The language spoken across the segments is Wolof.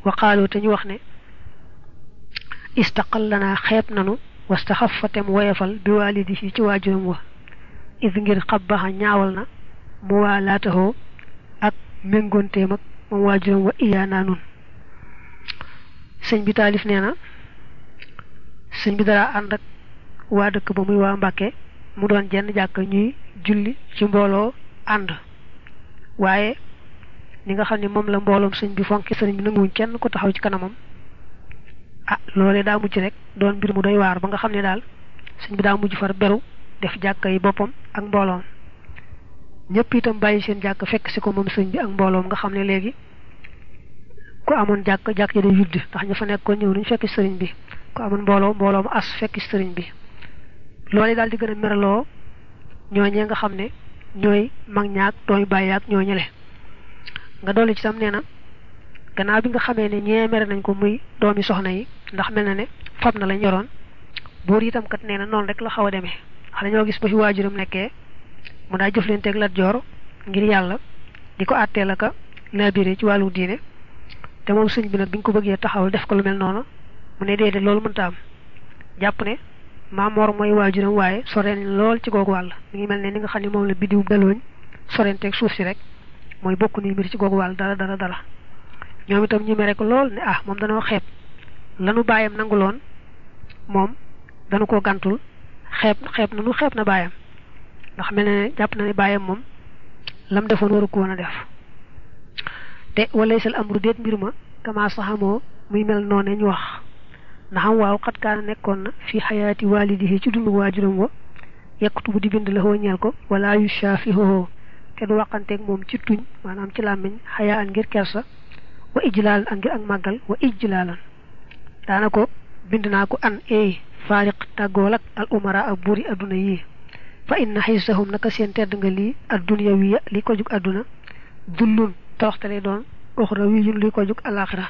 waqaalu te ñu wax ne istaqal lanaa xeeb nanu wastaxafa tem woyefal bi waalidihi ci waajuram wa is ngir xabbaxa ñaawal na mu waa laataxoo ak méngoonteem ak moom waajuram wa iyaanaa nun sëñ bi taalif nee na sëñ bi dara ànd ak waa dëkk ba muy waa Mbàkke mu doon jenn jàkk ñuy julli ci mbooloo ànd waaye ni nga xam ne moom la mbooloom sëñ bi fonki sëriñ bi nanguwuñ kenn ko taxaw ci kanamam ah loolee daa mujj rek doon mbir mu doy waar ba nga xam ne daal sëñ bi daa mujj far beru def jàkka yi boppam ak mbooloom ñëpp itam bàyyi seen jàkk fekk si ko moom sëñ bi ak mbooloom nga xam ne léegi ku amoon jàkk jàkk ji day yudd ndax ña fa nekkoon ñëw nañ fekk sëriñ bi ku amoon mbooloo mbooloo mu as fekk sëriñ bi loolu daal di gën a meraloo ñooñee nga xam ne ñooy mag ñaak doomi bàyyi ak ñoo ñële nga dolli ci tam nee na gannaaw bi nga xamee ne ñee mere nañ ko muy doomi soxna yi ndax mel na ne fab na lañ yoroon buur itam kat nee na noonu rek la xaw a demee wax dañoo gis ba fi waajuram nekkee mu daa jëflanteeg Lat Joor ngir yàlla di ko àttee la ka labiré ci wàllu diine te moom sëñ bi nag bi ñu ko bëggee taxawal def ko lu mel noonu mu ne déedéet loolu mënta am jàpp ne maamoor mooy waajuram waaye soreen lool ci googu wàll mi ngi mel ne ni nga xam ne moom la biddiw dalooñ sorenteeg suuf si rek mooy bokk ni mbir ci googu wàll dara dara dara ñoom itam ñu mere ko lool ne ah moom danoo xeeb lanu bàyyam nanguloon moom danu ko gàntul xeeb xeeb na nu xeeb na bàyyam ndax mel ne jàpp na ne bàyyam moom lam defoon waru ko woon a def te walaysal amru déet mbir ma kama saxamoo muy mel noonu ñu wax ndaxam waaw xat kaana nekkoon na fi xayaati waalidihi ci dundu waajuram wa yaktubu di bind la ñeel ko wala yu shaafihoho te du waxanteeg moom ci tuñ maanaam ci làmmiñ xayaa an ngir kersa wa ijlaalan an ngir ak màggal wa ijlaalan daana ko bind naa ko an eey faariq tàggool ak al umara ak buuri adduna yi fa inna xisahum naka seen tedd nga lii adduniya wiya li ko jug adduna dullun toroxtale doon uxra wiyun li ko jug alaxira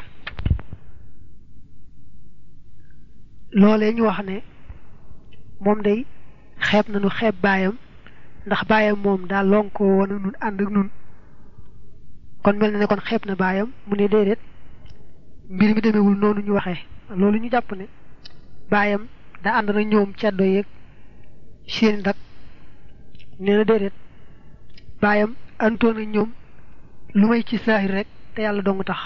loolee ñu wax ne moom day xeeb nañu xeeb baayam ndax baayam moom daa lonkoo woon nun ànd ak nun kon mel na ne kon xeeb na baayam mu ne déedéet mbir mi demewul noonu ñu waxee loolu ñu jàpp ne baayam daa ànd na ñoom ceddo yeeg seen ndak nee na déedéet baayam àndoon na ñoom lu may ci saahir rek te yàlla dong tax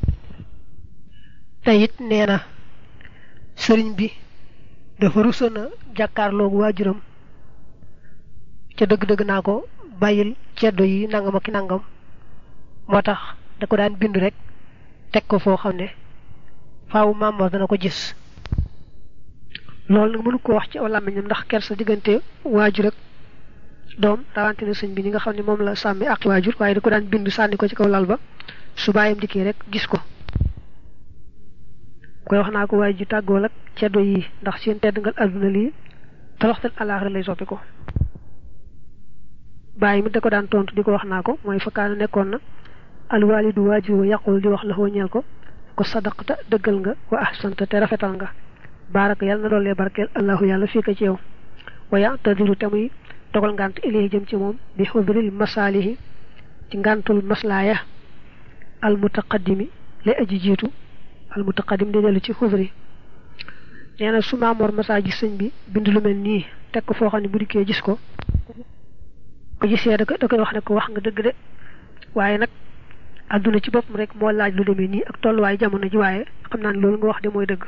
te it nee na sëriñ bi dafa rusoon a jàkkaarloogu waajuram ca dëgg-dëgg naa ko bàyyil ceddo yi nangam ak nangam moo tax da ko daan bind rek teg ko foo xam ne faawu Maam dana ko gis loolu nag mënu ko wax ci aw làmmiñam ndax kersa diggante waajur ak doom rawante na sëñ bi ñi nga xam ne moom la sàmmi ak waajur waaye da ko daan bind sànni ko ci kaw lal ba su bàyyam dikkee rek gis ko koy wax naa ko waaye ji tàggool ak ceddo yi ndax seen tedd ngal àdduna lii toroxtal alaaxira lay soppi ko bàyyi mi da ko daan tontu di ko wax naa ko mooy fakkaana nekkoon na alwaalidu waajur wa yaqul di wax la ñeel ko ko sadaqta dëggal nga wa ahsanta te rafetal nga baaraka yàlla na doollee barkeel allahu yàlla fii ko ci yow wa ya'tadiru te muy dogal ngànt ilayhi jëm ci moom bi xudril masaalihi ci ngàntul maslaaya al mutaqaddimi lay aji jiitu al mutaqaddim di dellu ci xudri nee na su maamoor masaa gis sëñ bi bind lu mel nii teg ko foo xam ne bu dikkee gis ko ko gisee da koy wax ne ko wax nga dëgg de waaye nag àdduna ci boppam rek moo laaj lu demee nii ak tolluwaay jamono ji waaye xam naa ne loolu nga wax de mooy dëgg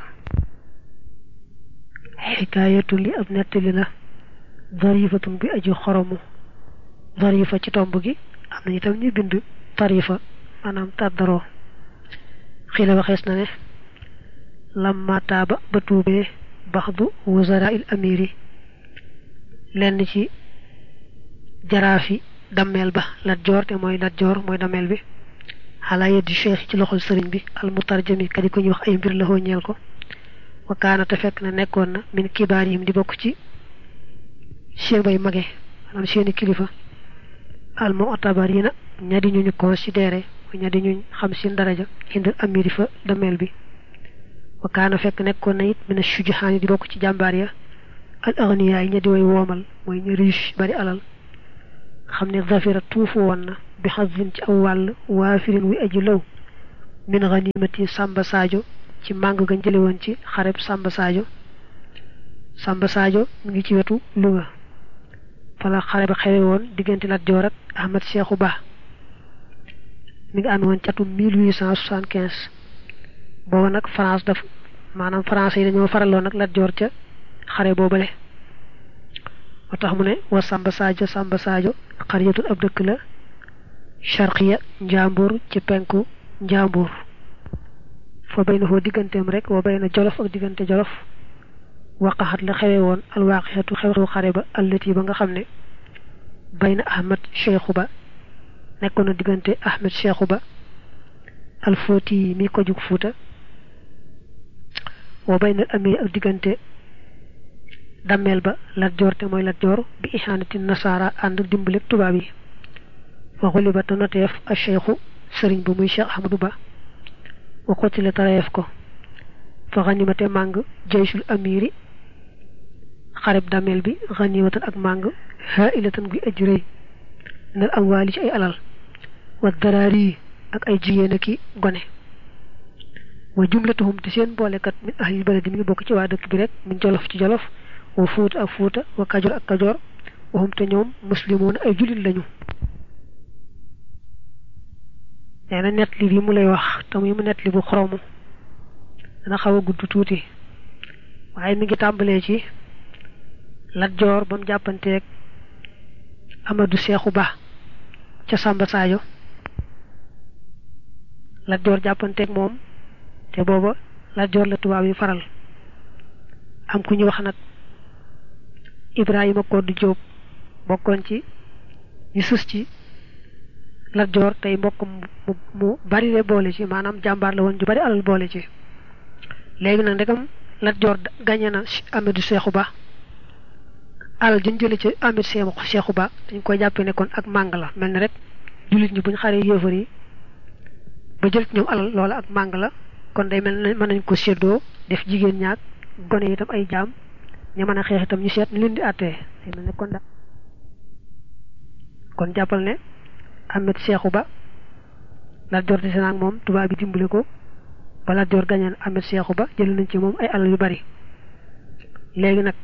xikaayatu li ab nettali la darifatun bi aju xoromu darifa ci tomb gi am na itam ñu bind tarifa maanaam tàddaroo xila waxees na ne lamma taaba ba tuubee baxdu wuzara il amiri lenn ci jaraafi dammeel ba lat joor te mooy lat joor mooy dammeel bi xalaa yeddi cheikh ci loxol sëriñ bi al mutarjami kadi ko ñu wax ay mbir la ñeel ko wa kaana te fekk na nekkoon na min kibaar yim di bokk ci seen bay mage maanaam seeni kilifa al mu'tabarina ña di ñu ñu considéré ña di ñu xam seen daraja indal amiri fa dameel bi wa kaana fekk nekkoon na it min shujahaani di bokk ci jàmbaar ya al aghniya yi ña di way woomal mooy ñu riche bari alal xam ne zafira tuufu woon na bi xasin ci aw wàll waafirin wi aji law min ganimati Samba Sadio ci màng gañ jële woon ci xareb Samba Sadio Samba Sadio mu ngi ci wetu Louga fala xare ba xewe woon diggante Lat Joor ak Ahmad Cheikhou Ba mi ngi amee woon ci atum 1875 booba nag France daf maanaam français yi dañoo faraloon nag Lat Joor ca xare boobale moo tax mu ne wa Samba Sadio Samba Sadio xariyatul ab dëkk la charqiya njàmbur ci penku njàmbur fa bay na foo digganteem rek wa bay na jolof ak diggante jolof waqaxat la xewe woon alwaaqixatu xew-xew xare ba allati ba nga xam ne bay na ahmad cheikhu ba nekkoon na diggante ahmad cheikhu ba alfooti yi mi ko jug fuuta wa bay na amee ak diggante dammeel ba Lat Joor te mooy Lat Joor bi ihanati nasaara ànd dimbale tubaab yi fa xuliba te noteef a cheikhu sëriñ ba muy cheikh ahmadou ba wa xotile tareef ko fa xanimate màng jaysul amiri xareb dameel bi xanimatan ak màng haa ilatan guy aj rëy nal am waali ci ay alal wa daraari ak ay jigéen ki gone wa jumlatuhum te seen boolekat min ahlil baladi mi ngi bokk ci waa dëkk bi rek min jolof ci jolof wa fuuta ak fuuta wa kajoor ak kajoor waxum te ñoom muslimoon ay jullit lañu nee na nett li bi mu lay wax te muy mu nett li bu xoromu dana xaw a gudd tuuti waaye mi ngi tàmbalee ci Lat Joor ba mu jàppanteeg Amadou Seexu Ba ca Samba Sadio Lat Joor jàppanteeg moom te booba Lat Joor la tubaab yi faral am ku ñu wax nag Ibrahima Koddu Jóob bokkoon ci ñu sus ci Lat Joor tey mbokk mu mu bari le boole ci maanaam jàmbaar la woon ju bari alal boole ci léegi nag ndegam Lat Joor gañe na Amadou Seexu Ba alal jën jële ci Amadou Seexu Ba dañ koy jàppee ne kon ak màng la mel ni rek jullit ñi buñ xaree yéefar yi ba jël ci ñoom alal loola ak màng la kon day mel ne mën nañ ko séddoo def jigéen ñaak gone itam ay jaam ñu mën a xeex itam ñu seet ñu leen di àttee day mel ne kon da kon jàppal ne Ahmed Seexu Ba Lat Joor dese naag moom tubaab bi dimbale ko ba Lat Joor gañeen Ahmed Seexu Ba jël nañ ci moom ay alal yu bari léegi nag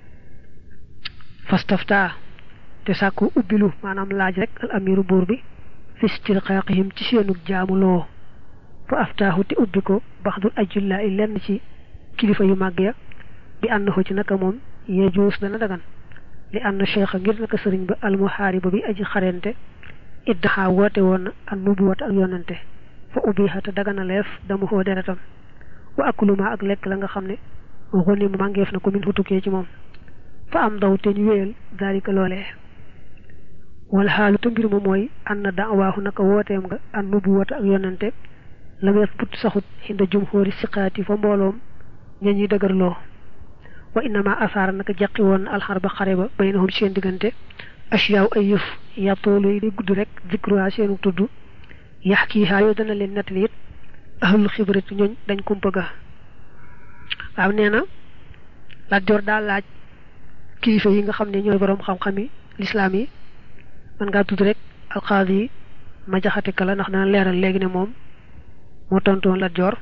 fastafta te sàkku ubbilu maanaam laaj rek al amiru buur bi fistilqaaqihim ci seenug jaamuloo fa aftaahu te ubbi ko baxdul ajullaa i lenn ci kilifa yu màgg ya bi ànd ko ci naka moom yejuus dana dagan li ànd cheikha ngir naka sëriñ ba almuhaariba bi aji xarente iddaxaa woote woon na an nubuwata ak yonante fa ubbiha te dagana leef dama xoo deretam wa akuluma ak lekk la nga xam ne xoni mu màngeef na ko min fu tukkee ci moom fa am daw te ñu wéyal daalika loolee wala xaalu te mbir ma mooy an na daawaaxu naka wooteem nga an nubuwata ak yonante la nga put saxut xinda jumhóori siqaati fa mbooloom ña ñuy dëgërloo wa innama asaara naka jaqi woon na alxarba xare ba baynahum seen diggante asiyaaw ay yëf yàttoolu yi di gudd rek zikruha seenu tudd yax kii xaa yoo dana leen nettali it ahlul xibrati ñooñ dañ kumpa ga waaw nee na Lat Joor daal laaj kilifa yi nga xam ne ñooy boroom xam-xami lislaam yi man ngaa tudd rek alxaadi yi ma jaxate kala ndax dana leeral léegi ne moom moo tontoon Lat Joor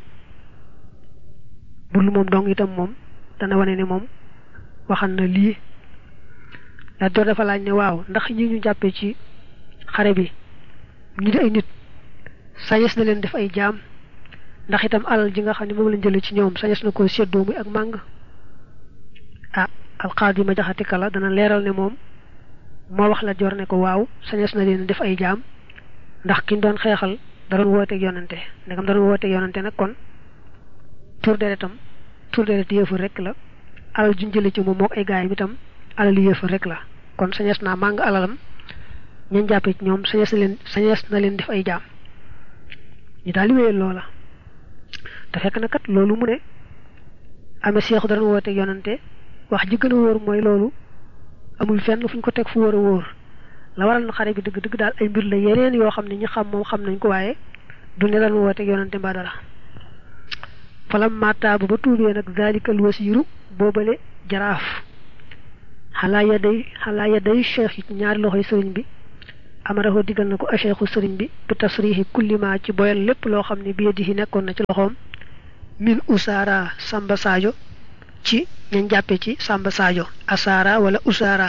bul moom dong itam moom dana wane ne moom waxan na lii Lat Joor dafa laaj ne waaw ndax ñi ñu jàppee ci xare bi ñu di ay nit sañes na leen def ay jaam ndax itam alal ji nga xam ne moom lañ jëlee ci ñoom sañes na ko séddoo muy ak màng ah alxaadi ma jaxate kala dana leeral ne moom moo wax Lat Joor ne ko waaw sañes na leen def ay jaam ndax kiñ doon xeexal da doon wooteeg yonante ndegam da doon wooteeg yonante nag kon tur deretam tur deret yëfër rek la alal juñ jële ci moom mook ay gaayam itam alal yëfër rek la kon sañes naa màng alalam ñañ jàppe ci ñoom sañes na leen sañes na leen def ay jaam ñu daal di wéyal loola te fekk na kat loolu mu ne amee seexu da doon wooteeg yonante wax ji gën a wóor mooy loolu amul fenn fu ñu ko teg fu wóor a wóor la waral na xare bi dëgg dëgg daal ay mbir la yeneen yoo xam ne ñi xam moom xam nañ ko waaye du ne lan wooteeg yonante mbaa dara falam mataabu ba tuubee nag zalikal wasiiru boobale jaraaf xalaa ya day xalaa ya day cheikh yi ñaari loxoy sëriñ bi amaraho digal na ko acheikhu sëriñ bi bi tasrihi kullima ci boyal lépp loo xam ne bi yadihi nekkoon na ci loxoom min usaara samba sadio ci ñañ jàppe ci samba sadio asaara wala usaara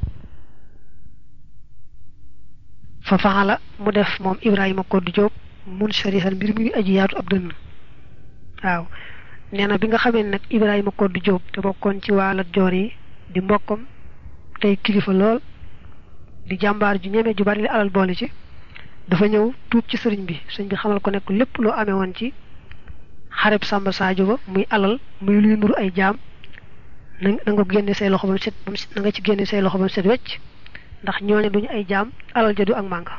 fa faxala mu def moom ibrahima koddu jóob mun sharihan mbir mi aji yaatu ab dënn waaw nee na bi nga xamee nag ibrahima koddu jóob te bokkoon ci waa Lat Joor yi di mbokkam tey kilifa lool di jàmbaar ju ñeme ju bari li alal boole ci dafa ñëw tuub ci sëriñ bi sëriñ bi xamal ko nekk lépp loo amee woon ci xareb Samba Sadio ba muy alal muy luy nuru ay jaam na nga ko génne say loxo ba mu set ba mu na nga ci génne say loxo ba mu set wecc ndax ñooñu duñu ay jaam alal ja du ak mànga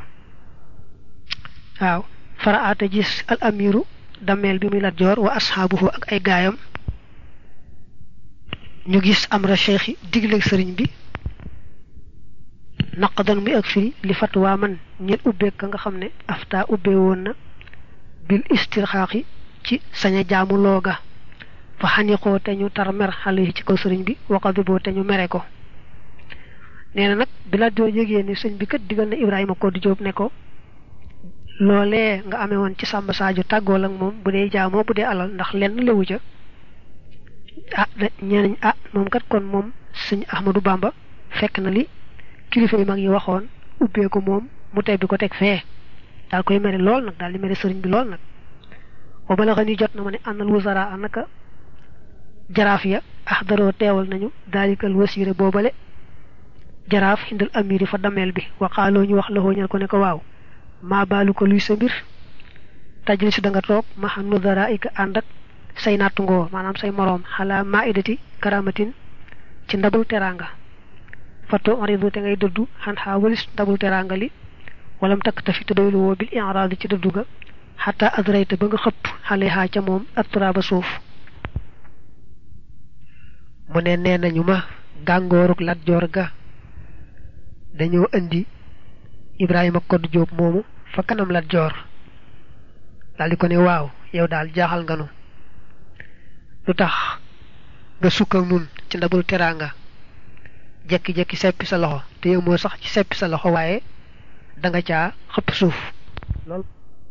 waaw faraata gis al amiru dameel bi muy Lat Joor wa asxaabuhu ak ay gaayam ñu gis amra cheikh yi digleeg sëriñ bi naqdan muy ak firi li fatwa man ñeen ubbeek ka nga xam ne afta ubbee woon na bil istirxaaqi ci saña jaamu looga fa xaniqoo te ñu tar mer xale yi ci kaw sëriñ bi waqadiboo te ñu mere ko nee na nag bi la joo yëgee ni sëñ bi kat digal na Ibrahima Koddu Jóob ne ko loolee nga amee woon ci Samba Sadio tàggool ak moom bu dee jaamoo bu dee alal ndax lenn lewu ca ah ñeenañ ah moom kat kon moom sëñ Ahmadou Bamba fekk na li kilifa yu mag yi waxoon ubbee ko moom mu tebbi ko teg fee daal koy mere lool nag daal di mere sëriñ bi lool nag wa balaxa ni jot na ma ne ànnal wusara anaka jaraaf ya axdaroo teewal nañu daalikal wasire boobale jaraaf xindal amiri fa dameel bi waxaaloo ñu wax la ñal ko ne ko waaw maa baalu ko luy sa mbir tajlisu da nga toog ma xam nudara ika ànd ak say nattungoo maanaam say moroom xalaa maa idati karamatin ci ndabul teraanga fatto oridu te ngay dëddu xan xaa walis ndabul teraanga li walam takk tafi te doylu woo bil inraadi ci dëddu ga xataa adrayta ba nga xëpp xale xaa ca moom atturaaba suuf mu ne nee nañu ma gàngooruk Lat Joor ga dañoo indi Ibrahima Koddu Jóob moomu fa kanam Lat Joor daal di ko ne waaw yow daal jaaxal nga nu lu tax nga sukk ak nun ci ndabul teraanga jekki-jekki seppi sa loxo te yow moo sax ci seppi sa loxo waaye da nga caa xëpp suuf lool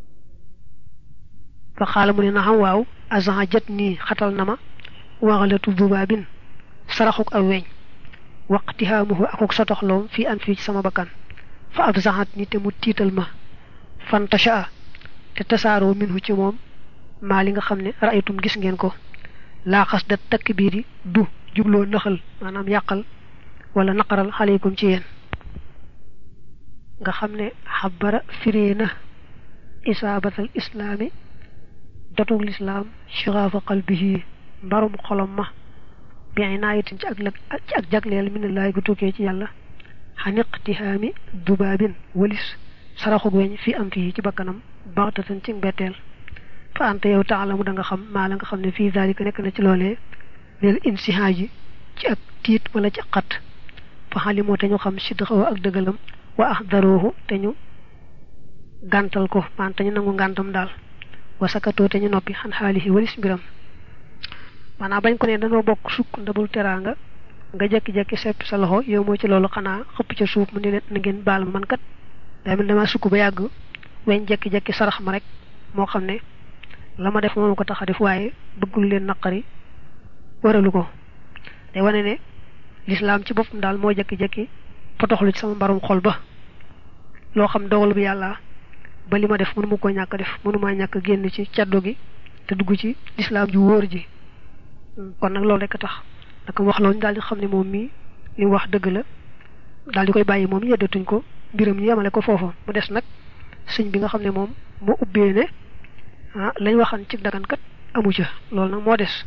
fa xaala mu ne na xam waaw agent jët nii xatal na ma waxalatu dubaabin saraxuk aw weñ waqtihaamuhu akuk sotoxloom fii an fii ci sama bakkan fa ab zaxat ni te mu tiital ma fantasha te tasaaroo minhu ci moom maa li nga xam ne ra'aytum gis ngeen ko laa xas da takk biir yi du jubloo naxal maanaam yàqal wala naqaral xaleykum ci yéen nga xam ne xabara firee na isaabatal islaami dotug lislaam shiraafa qalbihi mbarum xolom ma bi inaayatin ci ak lag ci ak jagleel minallaay gu tukkee ci yàlla xaniqtihaami dubaabin walis saraxug weñ fi am fii ci bakkanam baxtatan ci mbetteel fa anta yow taalamu da nga xam maa la nga xam ne fii zalika nekk na ci loolee leel insihaaji ci ak tiit wala ci xat fa xalimoo te ñu xam sidxawo ak dëggalam wa axdaroohu te ñu gàntal ko maan te ñu nangu ngàntam daal wa sakatoo te ñu noppi xan xaalihi walis mbiram maanaam bañ ko ne dañoo bokk sukk ndabul teraanga nga jekki-jekki sepp sa loxo yow moo ci loolu xanaa xëpp ca suuf mu ne leen na ngeen baal ma man kat daa mel dama sukk ba yàgg weñ jekki-jekki sarax ma rek moo xam ne la ma def moom ko tax a def waaye bëggul leen naqari waralu ko day wane ne lislaam ci boppam daal moo jekki-jekki potoxlu ci sama mbarum xol ba loo xam dogal bi yàlla ba li ma def mënu ma ko ñàkk def mënu maa ñàkk génn ci caddo gi te dugg ci lislaam ju wóor ji kon nag loolu rek a tax naka wax loolu daal di xam ne moom mii li wax dëgg la daal di koy bàyyi moom yeddatuñ ko mbiram ñu yemale ko foofa mu des nag sëñ bi nga xam ne moom moo ubbee ne ah lañ waxan ci dagankat amu ca loolu nag moo des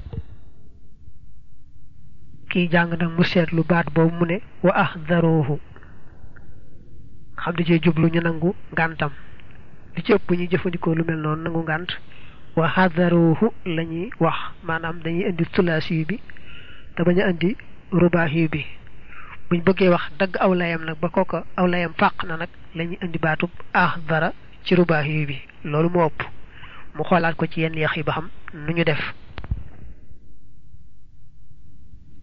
kii jàng nag mu seetlu baat boobu mu ne wa ahdaruhu xam di cee jublu ñu nangu ngàntam li ci ëpp ñuy jëfandikoo lu mel noonu nangu ngànt wa hadaruhu la ñuy wax maanaam dañuy indi sulaasi bi te bañ a indi rubaahi bi buñ bëggee wax dagg aw layam nag ba kooka aw layam fàq na nag la ñuy indi baatub ahdara ci rubaahi bi loolu moo ëpp mu xoolaat ko ci yenn yax yi ba xam nu ñu def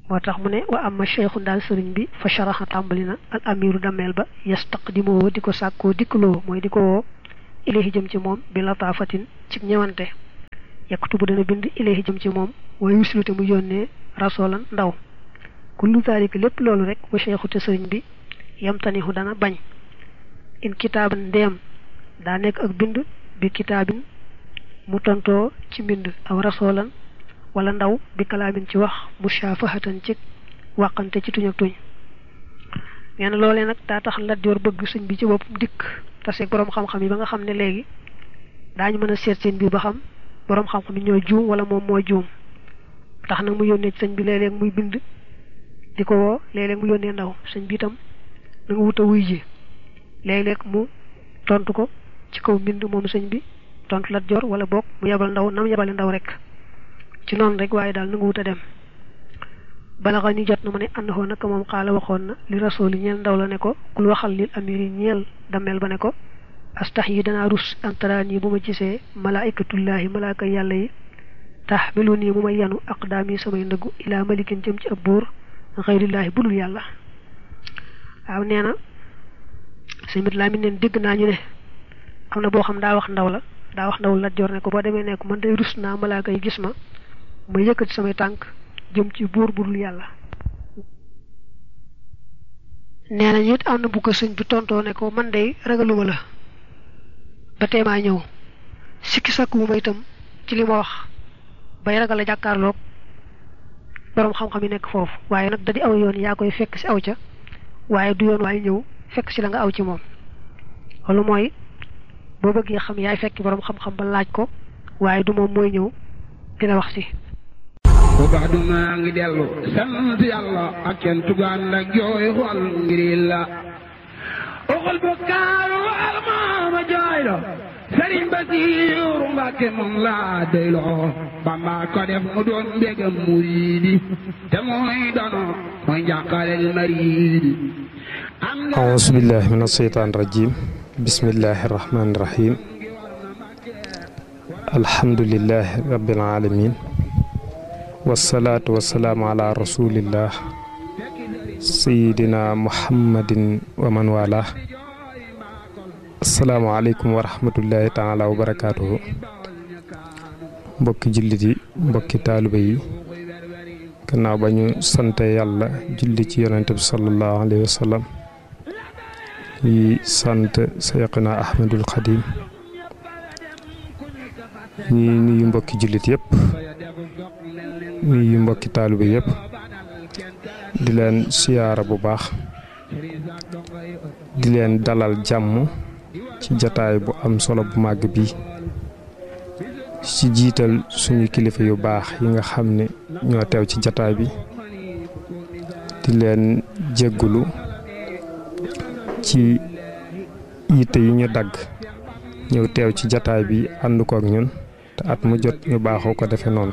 moo tax mu ne wa amma cheikhu daal sëriñ bi fa sharaxa tàmbali na al amiru dameel ba yastaqdimoo di ko sàkkoo dikkaloo mooy di ko woo ilayhi jëm ci moom bi lataafatin ci ñëwante yaktubu dana bind ilayhi jëm ci moom waaye yuslute mu yónnee rasolan ndaw kullu zaalika lépp loolu rek wa cheikhu te sëriñ bi yamtanihu dana bañ in kitaaban ndeem daa nekk ak bind bi kitaabin mu tontoo ci mbind aw rasolan wala ndaw bi kalaamin ci wax mushafahatan ci wàqante ci tuñ ak tuñ nee na loolee nag daa tax Lat Joor bëgg sëñ bi ci boppam dikk tase boroom xam-xam yi ba nga xam ne léegi daañu mën a seet seen biir ba xam boroom xam-xam yi ñoo juum wala moom moo juum tax nag mu yónnee ci sëñ bi léeg-léeg muy bind di ko woo léeg-léeg mu yónnee ndaw sëñ bi itam na nga wut a wuy ji léeg-léeg mu tontu ko ci kaw mbind moom sëñ bi tontu Lat Joor wala boog mu yebal ndaw nam yebale ndaw rek ci noonu rek waaye daal na nga wut a dem balaxa ni jot na ma ne ànd xoo naka moom xaala waxoon na li rasooli ñeel ndaw la ne ko kul waxal lil amiri ñeel dameel ba ne ko astax yi danaa rus antaraan yi bu ma gisee malaikatullaahi malaaka yàlla yi tax melu nii mu may yanu aqdaam yi samay ndëggu ilaa malikin jëm ci ab buur xayrillaahi budul yàlla waaw nee na sëñ bit laa mi neen dégg naa ñu ne am na boo xam daa wax ndaw la daa wax ndaw Lat Joor ne ko boo demee ne ko man day rus naa malaaka yi gis ma ma yëkkati samay tànk jëm ci buur budul yàlla nee na it am na bu ko sëñ bi tontoo ne ko man day ragaluma la ba tey maa ñëw sikki sakku ma itam ci li ma wax bay ragal a jàkkaarloog boroom xam-xam yi nekk foofu waaye nag da di aw yoon yaa koy fekk si aw ca waaye du yoon waaye ñëw fekk si la nga aw ci moom loolu mooy boo bëggee xam yaay fekk boroom xam-xam ba laaj ko waaye du moom mooy ñëw dina wax si bu baax du maa ngi dellu sant yàlla ak kenn tugaan ak jooy xol ngir la oxol bu kaaru wal maama jooy lo sëriñ Basiiru Mbàkke moom laa doyloo Bamba ko def mu doon mbégam muriidi te mooy dono mooy njàqalel mariidi auzu billahi min asheytaan rajim bismillahi rahmaani rahim alhamdulillahi rabbil alamin wasalaatu wasalaamu ala rasulillah sayidina muhammadin wa man wala asalaamaaleykum wa rahmatullahi taala wa barakaatuhu mbokki jullit yi mbokki taaliba yi gannaaw ba ñu sante yàlla julli ci yonente bi sallallahu alayhi wa sallam yi sant sayxina ahmadul xadim ñi nuyu mbokki jullit yëpp nuyu mbokki taaliba yëpp di leen siyaara bu baax di leen dalal jàmm ci jataay bu am solo bu màgg bi ci jiital suñu kilifa yu baax yi nga xam ne ñoo teew ci jataay bi di leen jéggulu ci yitte yi ñu dagg ñëw teew ci jataay bi ànd ko ak ñun te at mu jot ñu baaxoo ko defe noonu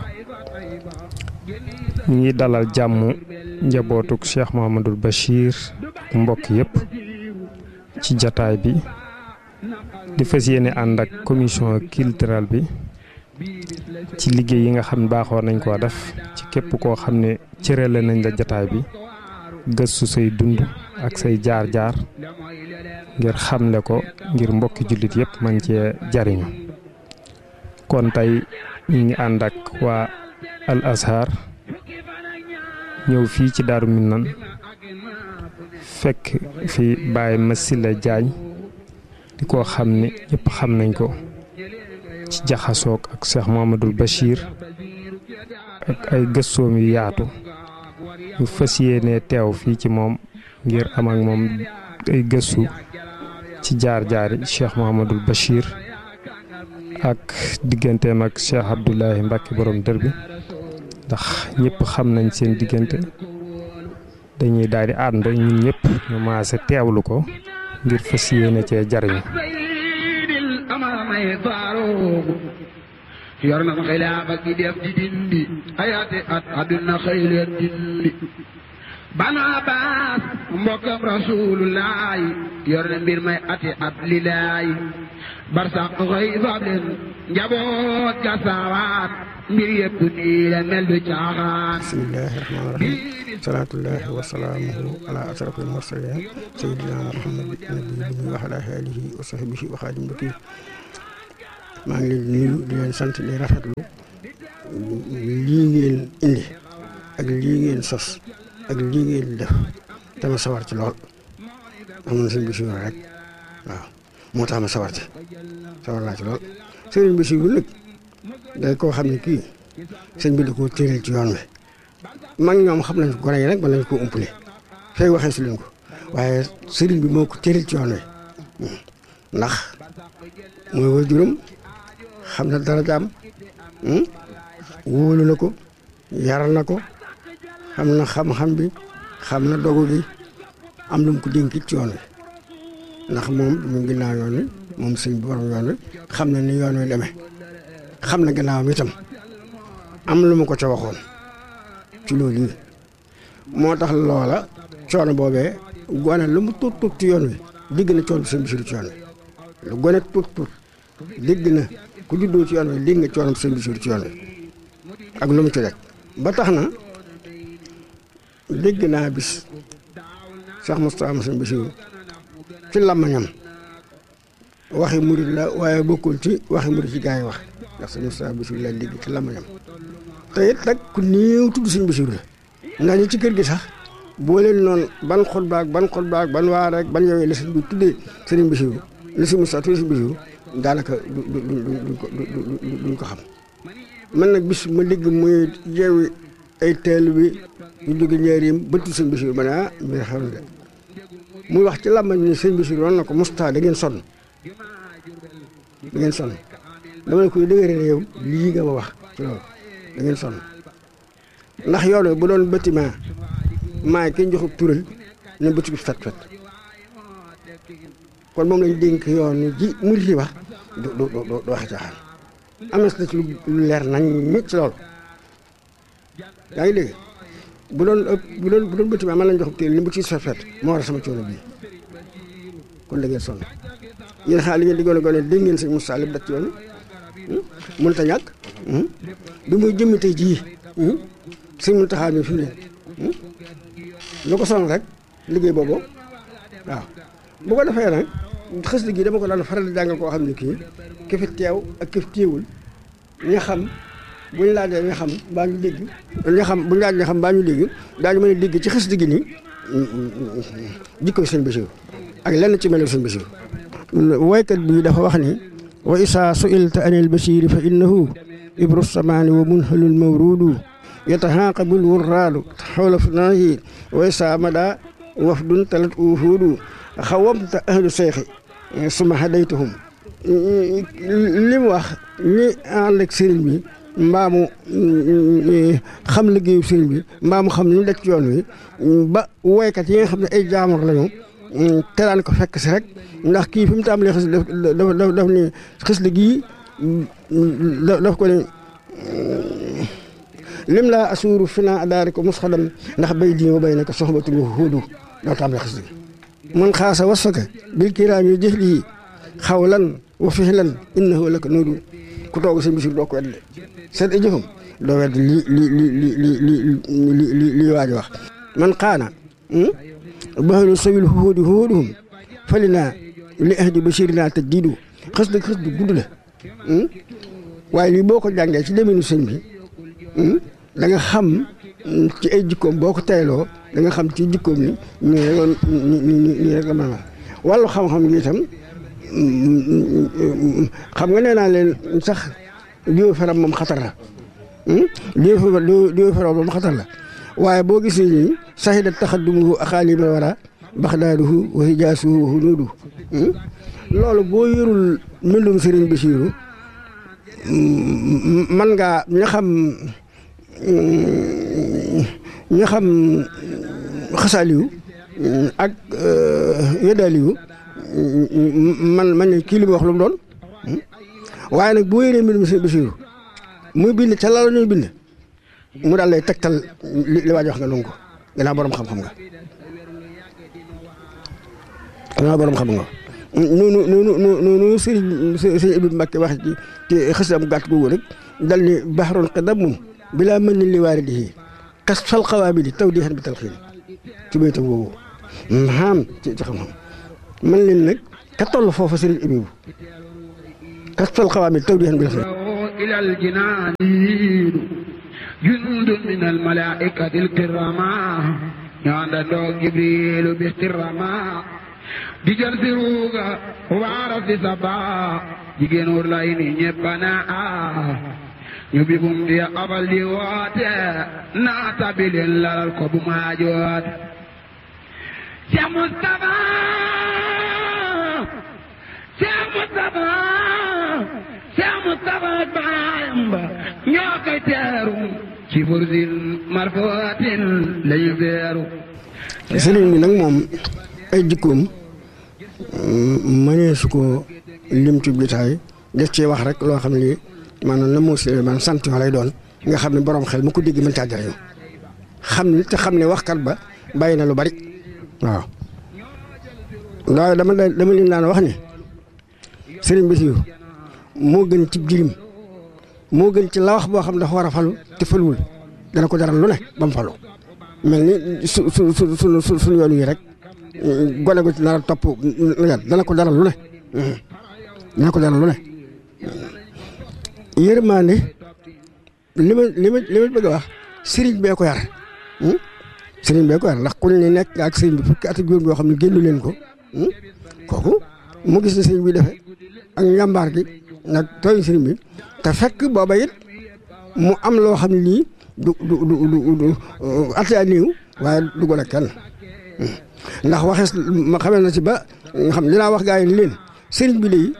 ñu ngi dalal jàmm njabootuk Cheikh Mouhamadul Bachir ak mbokk yépp ci jataay bi di fas yéene ànd ak commission culturelle bi ci liggéey yi nga xam ne baaxoo nañ koo def ci képp koo xam ne cërale nañ la jataay bi gëstu say dund ak say jaar-jaar ngir xamle ko ngir mbokki jullit yépp man cee jariñu kon tey ñu ngi ànd ak waa Al Azhar ñëw fii ci Daaru Minnan fekk fi Baye Massila Diagne di ko xam ne ñëpp xam nañ ko ci jaxasoog ak Cheikh Mouhamadoul Bachir ak ay gëstoom yu yaatu ñu fas yéene teew fii ci moom ngir am ak moom ay gëstu ci jaar-jaari Cheikh Mouhamadoul Bachir ak digganteem ak Cheikh Abdoulahi Mbacke borom dër bi ndax ñëpp xam nañ seen diggante dañuy daal di ànd ñun ñëpp ñu maase teewlu ko ngir fas yéene cee jariñu yor na xilaafa gi def di dindi ayaati at àdduna xëy leen dindi banu abbas mbokkam rasulullaay yor na mbir may ati at lilaay barsax xëy fab leen njaboot ga saawaat mbir yëpp nii la mel du caaxaan bismillahi rahmaani rahim salaatullahi wa salaamuhu ala asrafil mursalin sayyidina muhammad nabi wa ala alihi wa sahbihi wa xaadim bakir maa ngi leen di nuyu di leen sant di rafetlu lii ngeen indi ak lii ngeen sos ak lii ngeen def dama sawar ci lool amoon sëñ Basiru rek waaw moo tax ma sawar ci sawar naa ci lool sëriñ Basiru nag day koo xam ne kii sëñ bi da koo tëral ci yoon wi mag ñoom xam nañ ko gone yi nag mën nañ koo umpale fay waxee si leen ko waaye sëriñ bi moo ko tëral ci yoon wi ndax mooy waajuram xam na darajaam wóolu na ko yaral na ko xam na xam-xam bi xam na dogu gi am lu mu ko dénkit ci yoon wi ndax moom mu ginnaaw yoon wi moom sëñ bi borom yoon wi xam na ni yoon wi demee xam na gannaawam itam am lu ma ko ca waxoon ci loolu yi moo tax loola coono boobee gone lu mu tuut tuut ci yoon wi digg na coono sëñ Basiru ci yoon wi lu gone tuut tuut digg na ku juddoo ci yoon wi digg nga coono sëñ Basiru ci yoon wi ak lu mu ci rek ba tax na dégg naa bis Cheikh Moustapha sëñ Basiru ci làmmañam waxi murit la waaye bokkul ci waxi murit ci gaa yi wax ndax sëñ Moustapha Basiru la dégg ci làmmañam te it nag ku néew tudd sëñ Basiru la ndax ñi ci kër gi sax boo leen noonu ban xutba ak ban xutba ak ban waar rek ban yooyu la sëñ bi tuddee sëriñ Basiru la sëñ Moustapha tuddee sëñ Basiru daanaka du du du duñ ko xam man nag bis ma dégg muy yeewi ay teel bi ñu jóge njëriñ bëttu sëñ Basiru ma ne ah mbir xew na de muy wax ci làmmañ ni sëñ Basiru woon na ko Moustapha da ngeen sonn da ngeen sonn dama ne koy dëgëre yow lii nga ma wax ci loolu da ngeen sonn ndax yoon wi bu doon bâtiment maay kenn joxub tural ne bëti bi fet fet kon moom lañ dénk yoon ji murit yi wax du du du du waxe caaxaan am na ci lu leer nañ ñi ci loolu yaa ngi dégg bu doon bu doon bu doon bâtiment man lañ joxub tural ne bëti bi fet fet moo war a sama coono bii kon da ngeen sonn yéen xaar li ngeen di gone gone dégg ngeen sëñ Moussa lépp dat ci yoon mënut a ñàkk bi muy jëmmi tey jii sëñ Muntaxa mi fi mu ne lu ko sonal rek liggéey boobu waaw bu ko defee nag xës gi dama ko daan faral di jàngal koo xam ne kii ki fi teew ak ki fi teewul ña xam buñ laajee ña xam mbaa ñu dégg ña xam buñ laajee ña xam mbaa ñu dégg daañu mën a dégg ci xës gi nii jikko sëñ Basiru ak lenn ci melu sëñ Basiru waykat bi dafa wax ni wa isaa suilta anil basiri fa innahu ibru samaani wa munhalul mawrudu yataxaaqabul wurraadu xawla funaahi wa isaa mada wafdun talat uhuudu xawamta ahlu seexi suma hadaytuhum li mu wax ñi ànd ak sëriñ bi mbaamu xam liggéeyu sëriñ bi mbaamu xam li daj ci yoon wi ba woykat yi nga xam ne ay jaamur lañu teraan ko fekk si rek ndax kii fi mu tàmbalee xis daf daf daf ni xis li gii daf ko ne lim laa asuuru fi naa adaari ko mos xadam ndax bay di ma bay na ko soxbatul huudu doo tàmbalee xis li man xaasa wasfaka bil kiraam yi jëf lii xawlan wa fihlan innahu laka nuudu ku toog seen bisir doo ko wedd seet ay jëfam doo wedd li li li li li li li li waaj wax man xaana bahlu sawil huudi huuduhum falina li ahdi bashirina tajdidu xës dëgg xës dëgg gudd la waaye lii boo ko jàngee ci deminu sëñ bi da nga xam ci ay jikkoom boo ko teyloo da nga xam ci jikkoom ni nii rek nii rek la mën a wàllu xam-xam gi itam xam nga nee naa leen sax diw feram moom xatar la diw diw feram moom xatar la waaye boo gisee nii sahida taxaddumuhu axaalima wara baxdaaduhu wa hijaasuhu wa hunuudu loolu boo yorul mbindum Sëriñ Basiiru man ngaa ña xam ña xam xasaaliyu ak yeddaaliyu man man ne kii li mu wax lu mu doon waaye nag boo yoree mbindum Sëriñ Basiiru muy bind ca la ñuy bind mu daal lay tegtal li li waaj wax nga nangu ko gannaaw borom xam-xam nga gannaaw borom xam nga noonu noonu noonu sëriñ sëriñ Ibnu Mbàkke wax ci ci xësam gàtt googu rek dal ni baxarun qadamun bilaa mën ni li waaridihi kas fal xawaabili taw di xan bi talxiin ci baytam boobu maam ci ci xam-xam man leen nag ka toll foofu sëriñ Abibu kas fal xawaabili taw di xan bi talxiin إلى الجنان جند من الملائكة الكرامة يعندو جبريل باحتراما digal si ruuga waara si saba jigéen wur lay ni ñëpp naa ñu bi bum di abal di woote naata bi leen lalal ko bu maajoot Cheikh Moustapha Cheikh Moustapha Cheikh Moustapha baayam ba ñoo koy teeru ci fursin marfootin lañu feeru sëriñ bi nag moom ay jikkoom mënee su ko lim ci bitaay def ci wax rek loo xam ne lii maanaam la moo si man sant yoo lay doon nga xam ne borom xel mu ko dégg mën caa jariñu xam ne te xam ne waxkat ba bàyyi na lu bari waaw waaye dama dama leen daan wax ne sëriñ Bassirou moo gën ci jirim moo gën ci la wax boo xam dafa war a falu te faluwul dana ko jaral lu ne ba mu falu mel ni su su su su suñu yoon yi rek gone gu ci nar a topp dana ko jaral lu ne dana ko jaral lu ne yërmaande li ma li ma li ma bëgg a wax sëriñ bee ko yar sëriñ bee ko yar ndax ku ne nekk nga ak sëriñ bi fukki at ak juróom yoo xam ne génnu leen ko kooku mu gis ne sëriñ bi defee ak njàmbaar gi nag tooñ sëriñ bi te fekk booba it mu am loo xam ne lii du du du du du at yaa néew waaye du gone kenn ndax waxees ma xamee na ci ba nga xam dinaa wax gaa yi ni leen sëriñ bi léegi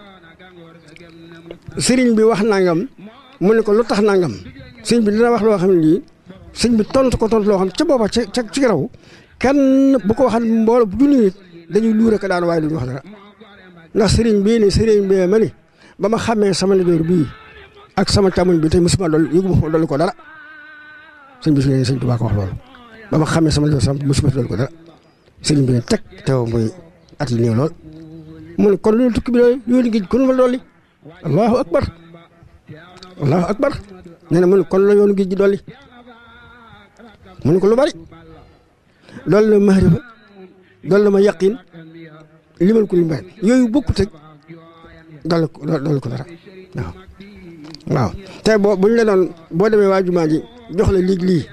sëriñ bi wax nangam mu ne ko lu tax nangam sëriñ bi dina wax loo xam ne lii sëriñ bi tontu ko tontu loo xam ca booba ca ca ci garaw kenn bu ko waxal mbooloo bu junni nit dañuy luure ko daan waaye duñu wax dara ndax sëriñ bii ni sëriñ bee ma ni ba ma xamee sama ndijoor bii ak sama càmmoñ bi tey musuma dool yëgu ma dolli ko dara sëñ bi su ne sëñ Tuubaa ko wax loolu ba ma xamee sama ndijoor sama musuma dolli ko dara sëriñ bi ne teg teew muy at yi néew lool mu ne kon loolu tukki bi loolu yoonu géej kon fa dolli allahu akbar allahu akbar nee na mu ne kon la yoonu géej gi dolli mu ne ko lu bari dolli na mahrifa dolli na ma yaqin limal ko li mbay yooyu bokkut ak dolli ko dolli ko dara waaw waaw te boo bu ñu la doon boo demee waa jumaa ji jox la lig lii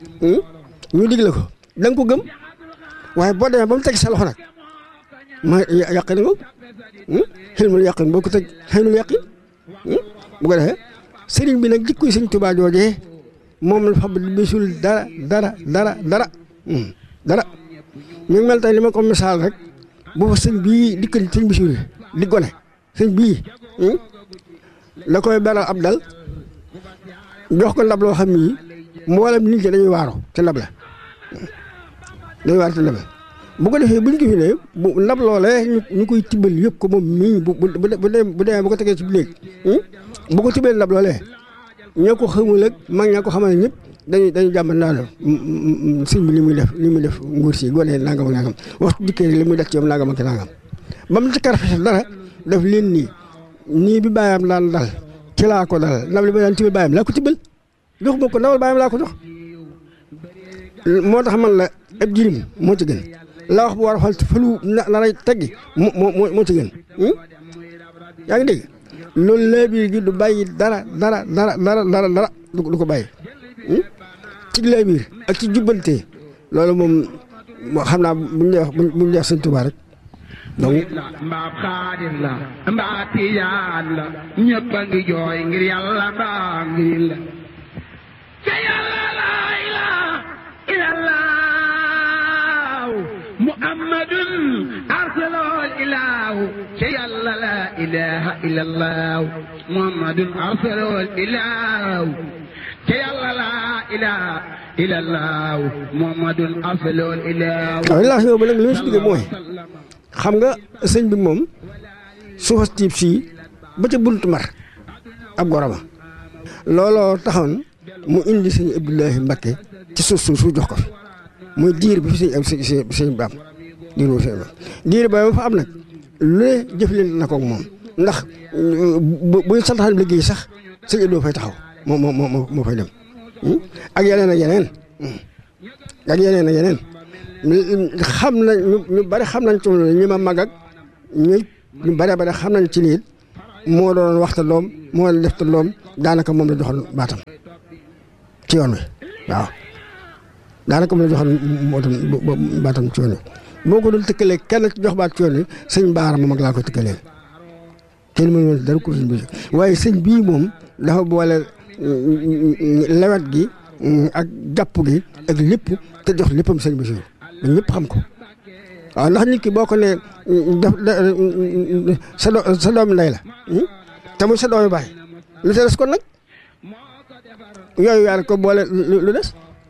ñu dig la ko da nga ko gëm waaye boo demee ba mu teg sa loxo nag ma yàqin nga xilmul yàqin boo ko teg xilmul yàqin bu ko defee sëriñ bi nag jikkoy sëñ Tuubaa joojee moom la fa bisul dara dara dara dara dara mi ngi mel tey li ma ko misaal rek bu fa sëñ bii dikkal sëñ bisul di gone sëñ bii la koy beral ab dal jox ko ndab loo xam ni mboolem nit ñi dañuy waaro ci ndab la dañuy waaro ci ndab la bu ko defee buñ ko fi ne bu ndab loolee ñu koy tibbal yëpp ko moom mii bu bu bu bu demee bu ko tegee ci néeg bu ko tibbal ndab loolee ñoo ko xamul ak mag ñaa ko xamal ñëpp dañuy dañuy jàmbat naa la sëñ bi li muy def li muy def nguur si gone nangam ak nangam waxtu dikkee li muy def ci yow nangam ak nangam ba mu ci karfete dara def leen nii nii bi bàyyam daan dal ci laa ko dal ndab li ma daan tibbal bàyyam laa ko tibbal jox ma ko ndawal bàyyam laa ko jox moo tax man la ab jirim moo ci gën la wax bu war a fal falu na naray teggi moo moo moo ci gën yaa ngi dégg loolu laa biir gi du bàyyi dara dara dara dara dara dara du ko bàyyi ci laa biir ak ci jubbante loolu moom xam naa buñ lay wax buñ lay wax sëñ Tuubaa rek donc mbaa xaadir la mbaa tijaan la ñëpp a ngi jooy ngir yàlla mbaa ngir la ca yàlla laa ilaaha illallah muhammadun arsalol ilaahu ca yàlla laa ilaaha illallah muhammadun arsalol ilaahu ca yàlla laa ilaaha illallah muhammadun arsalol ilaahu waaw li yow ba nag li ma si digg mooy xam nga sëñ bi moom suufas tiib sii ba ca buntu mar ab goroma looloo taxoon mu indi sëñ Abdoulahi Mbakke ci suuf suuf su jox ko fi muy diir bi fi sëñ sëñ sëñ baam diir boobu sëñ baam diir ba fa am nag lu ne jëflante na ko moom ndax bu buy santaan liggéey sax sëñ Abdou fay taxaw moo moo moo moo fay dem ak yeneen ak yeneen ak yeneen ak yeneen xam nañ ñu bari xam nañ ci ñi ma mag ak ñu ñu bari bari xam nañ ci lii moo doon waxta loom moo doon def ta loom daanaka moom la joxoon baatam ci yoon wi waaw daanaka moom la joxoon moo doon baatam ci yoon wi boo ko doon tëkkalee kenn ci jox baat ci yoon wi sëñ baara moom ak laa koy tëkkaleel kenn mënu woon dara ko sëñ bi waaye sëñ bii moom dafa boole lewet gi ak jàpp gi ak lépp te jox léppam sëñ bi ba ñëpp xam ko waaw ndax nit ki boo ko nee def sa do sa doomi ndey la te muy sa doomi baay lu te des kon nag yooyu yaar ko boole lu des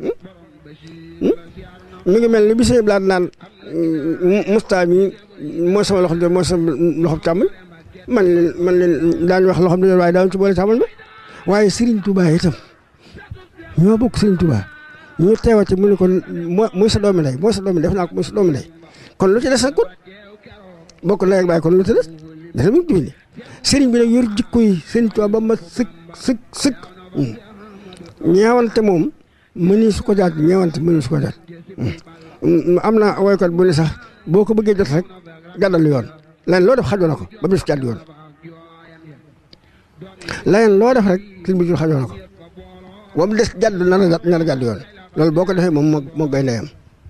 mi ngi mel ni bi sëñ blaat naan musta mi mooy sama loxo de mooy sama loxo càmmoñ man leen man leen daañu wax loxo de waaye daañu ci boole càmmoñ ba waaye Serigne Touba itam ñoo bokk Serigne Touba ñu teewati mu ne ko moo muy sa doomi ndey mooy sa doomi ndey def naa ko muy sa doomi ndey kon lu ci des nag kon bokk ndey ak baay kon lu ci des dafa mu dimbali Serigne bi nag yor jikko yi Serigne Touba ba ma sëkk sëkk sëkk ñeewante moom mëni su ko jaat ñeewante mëni su ko jaat am na woykat bu ne sax boo ko bëggee jot rek gàddal yoon leneen loo def xajoo na ko ba bis jàdd yoon leneen loo def rek sëñ bi jur xajoo na ko ba mu des jàdd nar a nar a jàdd yoon loolu boo ko defee moom moo moo gay ndeyam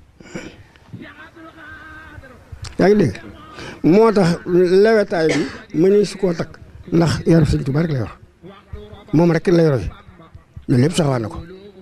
yaa ngi dégg moo tax lewetaay bi mëni su koo takk ndax yaru sëñ Tuubaa rek la yor moom rek la yor loolu lépp saxawaat na ko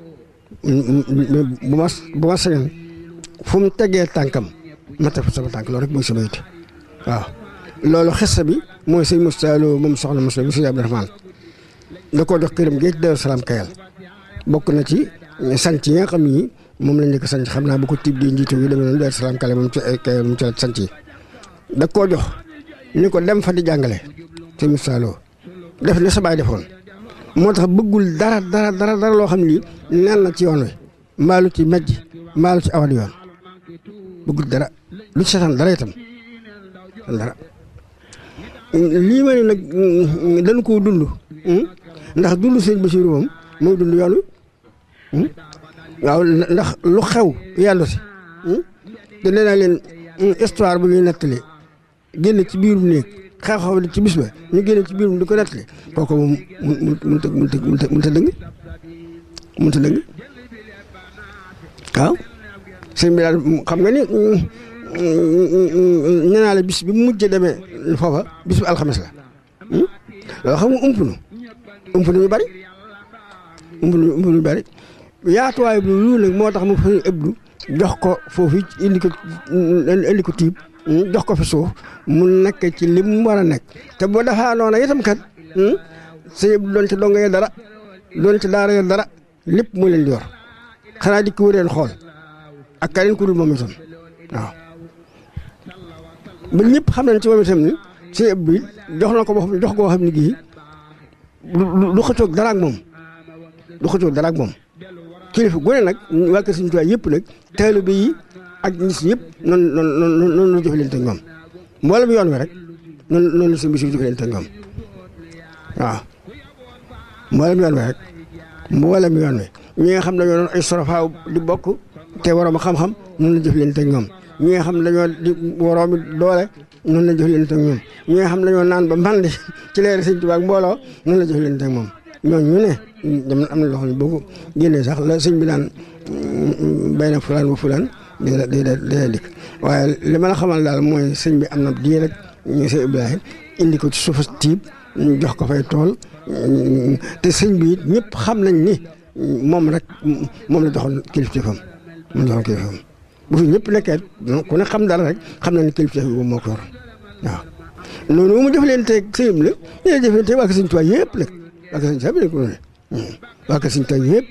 bu ma bu ma sañoon fu mu tegee tànkam ma teg fa sama tànk loolu rek mooy sama yitte waaw loolu xessa bi mooy sëñ Moussa Lo moom soxna Moussa bi sëñ Abdourahmane da koo jox këram géej Daaru Salaam Kayal bokk na ci sanc yi nga xam ni moom lañ njëkk sanc xam naa bu ko tiib di njiitu yi demee noonu Daaru Salaam Kayal moom ci Kayal moom ci la sanc yi da koo jox ni ko dem fa di jàngale sëñ Moussa Lo def ni sa baay defoon moo tax bëggul dara dara dara dara loo xam ni nen na ci yoon wi mbaalu ci mejj mbaalu ci awal yoon bëggul dara lu ci seetaan dara itam dara lii ma ne nag dañ koo dund ndax dund sëñ Basiru moom mooy dund yoon wi waaw ndax lu xew yàllu si te nee naa leen histoire bu ñuy nettali génn ci biirum néeg xew-xew di ci bis ba ñu génne ci biirum di ko nettali kooku moom mun mun ta mun ta mun ta dëng mun ta dëng waaw sëñ bi daal xam nga ni nee naa la bis bi mu mujj demee foofa bis bu alxames la loolu xam nga ump nu ump nu ñu bari ump nu ump nu ñu bari yaatuwaay bi lu nag moo tax mu fa ëbdu jox ko foofu indi ko indi ko tiib jox ko fi suuf mu nekk ci li mu war a nekk te boo defaa noona itam kat sëñ ëbdu doon ci donga ya dara doon ci daara ya dara lépp mu leen di yor xanaa di ko wëreen xool ak keneen ku dul moom itam waaw ba ñëpp xam nañ ci moom itam ni sëñ ëb bi jox na ko boo xam jox koo xam ne gii du xëccoog dara ak moom du xëccoog dara ak moom kilifa gu ne nag waa kër Sëñ Tuubaa yëpp nag taalibe yi ak ñi si yëpp noonu noonu noonu la jëflante ak ñoom mboolem yoon wi rek noonu noonu la sëñ bi si jëflante ak ñoom waaw mboolem yoon wi rek mboolem yoon wi ñi nga xam ne dañoo doon ay sorofaaw di bokk te waroom xam-xam noonu la jëflante ak ñoom ñi nga xam ne dañoo di waroomi doole noonu la jëflante ak ñoom ñi nga xam ne dañoo naan ba mandi ci leeri Sëñ Tuubaa ak mbooloo noonu la jëflante ak moom ñooñu ñu ne dama am na loo xam ne boo ko génnee sax la sëñ bi daan bay na fulaan ba fulaan day day day dikk waaye li ma la xamal daal mooy sëñ bi am na diir rek ñu sëñ Ibrahima indi ko ci suufa tiib ñu jox ko fay tool te sëñ bi ñëpp xam nañ ni moom rek moom la joxoon kilifteefam moom la joxoon kilifteefam bu fi ñëpp nekkee ku ne xam dara rek xam na ni kilifteef bi moo ko yor waaw noonu mu def leen teg sëñ bi la ñu def leen teg waa Sëñ Tuubaa yëpp nag waa Sëñ Tuubaa yëpp waa Sëñ Tuubaa yëpp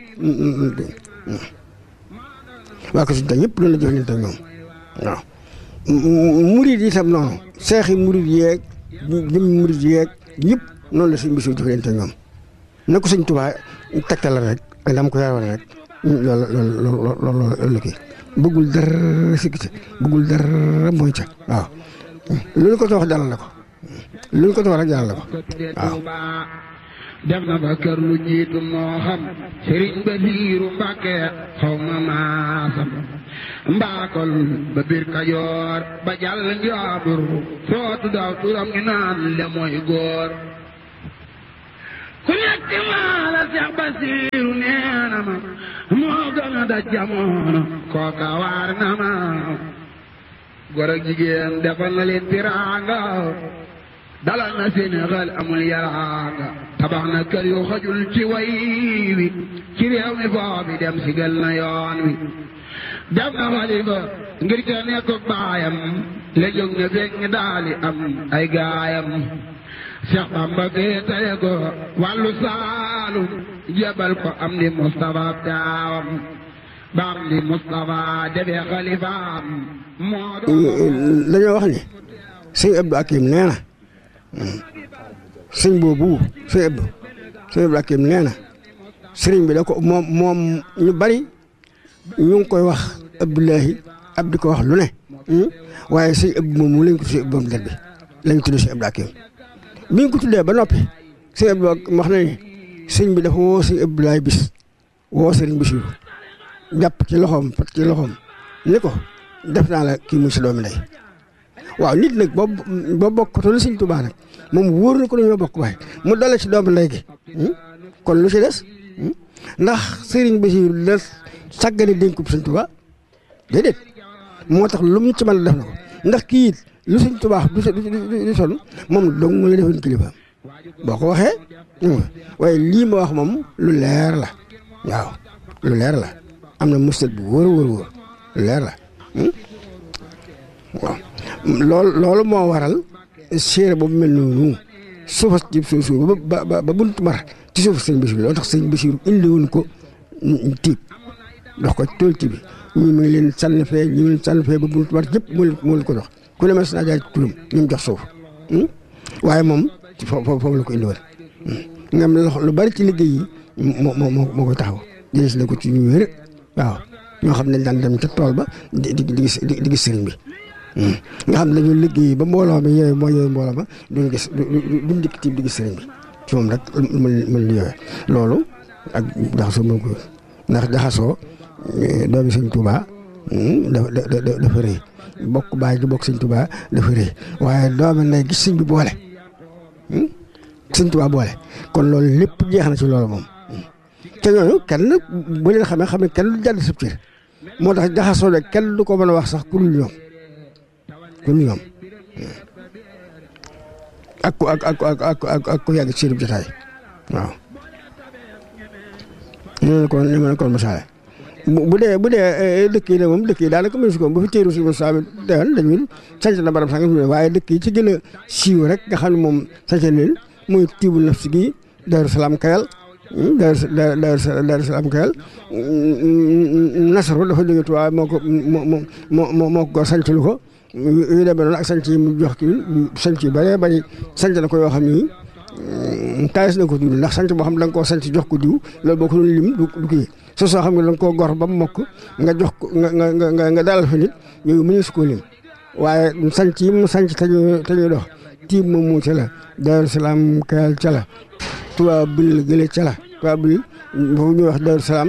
waa Sëñ Tuubaa yëpp loolu la jox leen teg ñoom waaw murid yi itam noonu seexi murid yeeg jëm murid yeeg ñëpp noonu la sëñ bi jox leen teg ñoom na ko Sëñ Tuubaa tegtal rek ak dama ko yaroon rek loolu loolu loolu loolu kii bëggul dara sikki ca bëggul dara mooy ca waaw lu ñu ko wax dalal la ko lu ñu ko wax rek dalal la ko waaw def na fa kër lu jiitu moo xam sëriñ Basiiru Mbàkke xaw ma maasam mbaakol ba biir Kajoor ba jàll njaabur sootu daw turam ñu naan le mooy góor ku nekk maa la Seex Basiiru nee na ma moo gën a daj jamono kooka waar na ma góor ak jigéen defal na leen tiraanga dalal na Sénégal amul yaraanga tabax na kër yu xajul ci way wi ci réew mi boobi dem sigal na yoon wi def na xalifa ngir ke nekk baayam la jóg na fekk ngi daali am ay gaayam Cheikh Bamba gee taye ko wàllu saalum jebal ko am di Moustapha taawam ba am di Moustapha defee xalifaam moo dañoo wax ni sëñ Abdou Akim nee na sëñ boobu sëñ Abdou sëñ Abdou Akim nee na sëriñ bi da ko moom moom ñu bari ñu ngi koy wax Abdoulahi ab di ko wax lu ne waaye sëñ Abdou moom mu lañ ko tuddee borom der bi lañ tuddee sëñ Abdou Akim bi ñu ko tuddee ba noppi sëñ Abdou wax na ni sëñ bi dafa woo sëñ Abdoulaye bis woo sëriñ Basiru jàpp ci loxoom pat ci loxoom ni ko def naa la kii muy sa doomi ndey waaw nit nag boo boo bokkatul sëñ Tuubaa nag moom wóor na ko dañoo bokk waaye mu dale ci doomi ndey gi kon lu ci des ndax sëriñ Basiru la sàggane dénkub sëñ Tuubaa déedéet moo tax lu mu ci mën a def na ko ndax kii it lu sëñ Tuubaa du du sonn moom dong mu la defoon kilifa boo ko waxee waaye lii ma wax moom lu leer la waaw lu leer la am na mustal bu wóor wóor wóor lu leer la waaw loolu loolu moo waral séeréer boobu mel noonu suufas ci suuf suuf ba ba ba buntu mar ci suuf sëñ Basiru loolu tax sëñ Basiru indiwoon ko tiib dox ko tool ci bi ñii mu ngi leen sànni fee ñii mu ngi leen sànni fee ba buntu mar yëpp moo leen moo leen ko dox ku ne mas naa jaar ci turam ñu mu jox suuf waaye moom ci foofu foofu la ko indiwoon nga am lu bari ci liggéey yi moo moo moo koy taxaw jëlee na ko ci ñu wér waaw ñoo xam ne daan dem ca tool ba di di di gis di gis sëriñ bi. nga xam ne dañoo liggéey ba mbooloo mi yooyu mooy yooyu mbooloo ma duñ gis duñ dikk tiib di gis sëriñ bi ci moom rek mën mën di yooyu loolu ak jaxasoo mën ko ndax jaxasoo doomi sëñ Tuubaa dafa dafa rëy bokk baay gi bokk sëñ Tuubaa dafa rëy waaye doomi nday gis sëñ bi boole sëñ Tuubaa boole kon loolu lépp jeex na ci loolu moom te ñooñu kenn bu leen xamee xam ne kenn du jàdd sab cër moo tax jaxasoo de kenn du ko mën a wax sax ku dul ñoom ku dul ñoom ak ku ak ak ak ak ak ku yàgg ci seen jotaay waaw. ñu ne ko ñu ne ko misaale bu dee bu dee dëkk yi nag moom dëkk yi daanaka mënu si ko bu fi téeru si mo saa deewoon dañuy sanc na barab sànq waaye dëkk yi ci gën a siiw rek nga xam ne moom sanc leen muy tiibul naf si gi Daaru Salaam Kayal Daaru Daaru Salaam Kayal Nasaru dafa jóge Tuubaa moo ko moo moo moo ko sanc lu ko yu demee noonu ak sanc yi mu jox kii sanc yu bëree bëri sanc na ko yoo xam ni taayis na ko tudd ndax sanc boo xam ne da nga koo sanc jox ko diw loolu boo ko doon lim du kii soo soo xam ne da nga koo gor ba mu mokk nga jox ko nga nga nga nga dalal fa nit yooyu mënees koo lim waaye sanc yi mu sanc te ñuy te ñuy dox tiim moom mu ca la Daaru Salaam Kayal ca la Tuubaa bil gële ca la Tuubaa bil foofu ñuy wax Daaru Salaam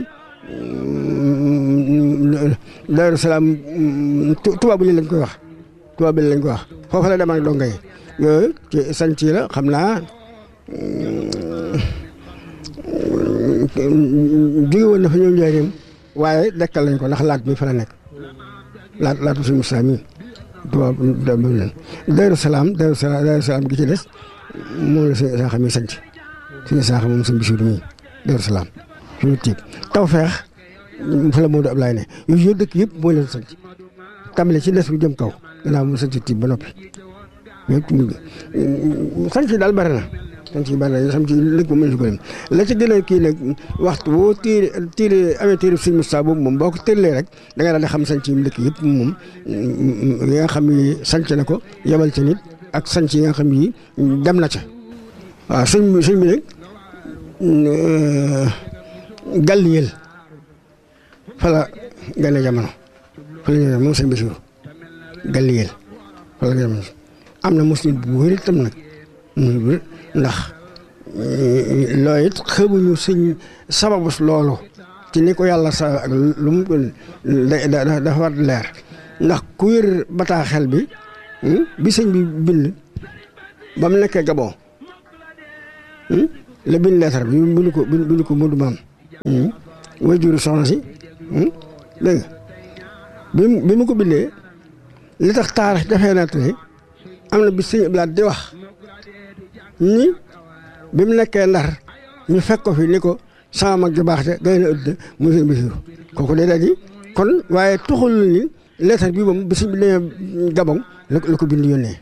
Daaru Salaam Tuubaa bil lañ koy wax Tuubaa bil lañ koy wax foofu la dem ak donga yi yooyu ci sanc yi la xam naa jóge woon na fa ñëw njëriñam waaye dekkal lañ ko ndax laat mi fa la nekk laat laatu suñu Musaa mi tubaab Daaru Salaam Daaru Salaam Daaru Salaam gi ci des moom la suñu saaxa mi sanc suñu saaxa moom suñu bisiru mi Daaru Salaam suñu tiib Tawfeex fa la Moodu Ablaay ne yooyu yëpp dëkk yëpp moo leen sanc tàmbale ci des bu jëm kaw gannaaw mu sanc tiib ba noppi yëpp mu sanc daal bari na sanc yi bari na sanc lëkk moom mënu ko lim la ci gën a kii nag waxtu boo tiire tiire amee tiire suñu Musaa boobu moom boo ko tëllee rek da nga daal di xam sanc yi mu dëkk yëpp moom yi nga xam ni sanc na ko yebal ca nit ak sanc yi nga xam ni dem na ca waaw sëñ bi sëñ bi nag Gàlliyel fa la gane jamono fa la gane moom sëñ Basiru Gàlliyel fa la gane jamono am na muslim bu wér itam nag ndax loolu it xamuñu sëñ sababus loolu ci ni ko yàlla sa ak lu mu dafa war leer ndax ku wér bataaxel bi bi sëñ bi bind ba mu nekkee Gabon la bind leetar bi bind ko bind ko Modou Maam way juru soxna si dégg nga bi bi mu ko bindee li tax taarix dafee natt ni am na bi sëñ Ablaat di wax ni bi mu nekkee Ndar ñu fekk ko fi ni ko sama mag ju baax te gay na ëdd mu sëñ Basiru kooku day daal di kon waaye tuxul ni leetar bi moom bi sëñ bi demee Gabon la la ko bind yónnee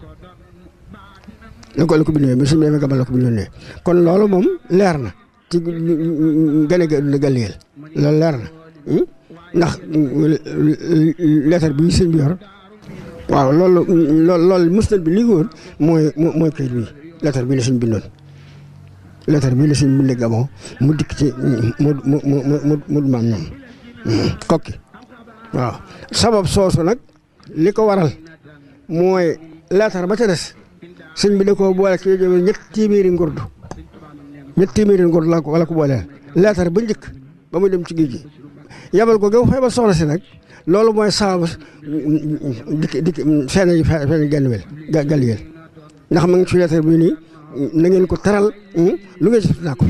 la ko la ko bind yónnee bi sëñ bi demee Gabon la ko bind yónnee kon loolu moom leer na ci gane ga galiyeel loolu leer na ndax leetar bi sëñ bi yor waaw loolu loolu loolu musnad bi li ko woon mooy mooy kayit bi leetar bi la sëñ bindoon leetar bi la sëñ bindee Gabon mu dikk ci mu mu mu mu mu maam ñoom kokki waaw sabab soosu nag li ko waral mooy leetar ba ca des sëñ bi da koo boole ci ñett téeméeri ngurdu ñett téeméeri ngurdu la ko wala ko booleel leetar ba njëkk ba muy dem ci géej gi yabal ko gaw feebar soxna si nag loolu mooy sabab dikk dikk feeñ feeñ genn wel gal yel ndax ma ngi ci leetar bi nii na ngeen ko teral lu ngeen ci naa ko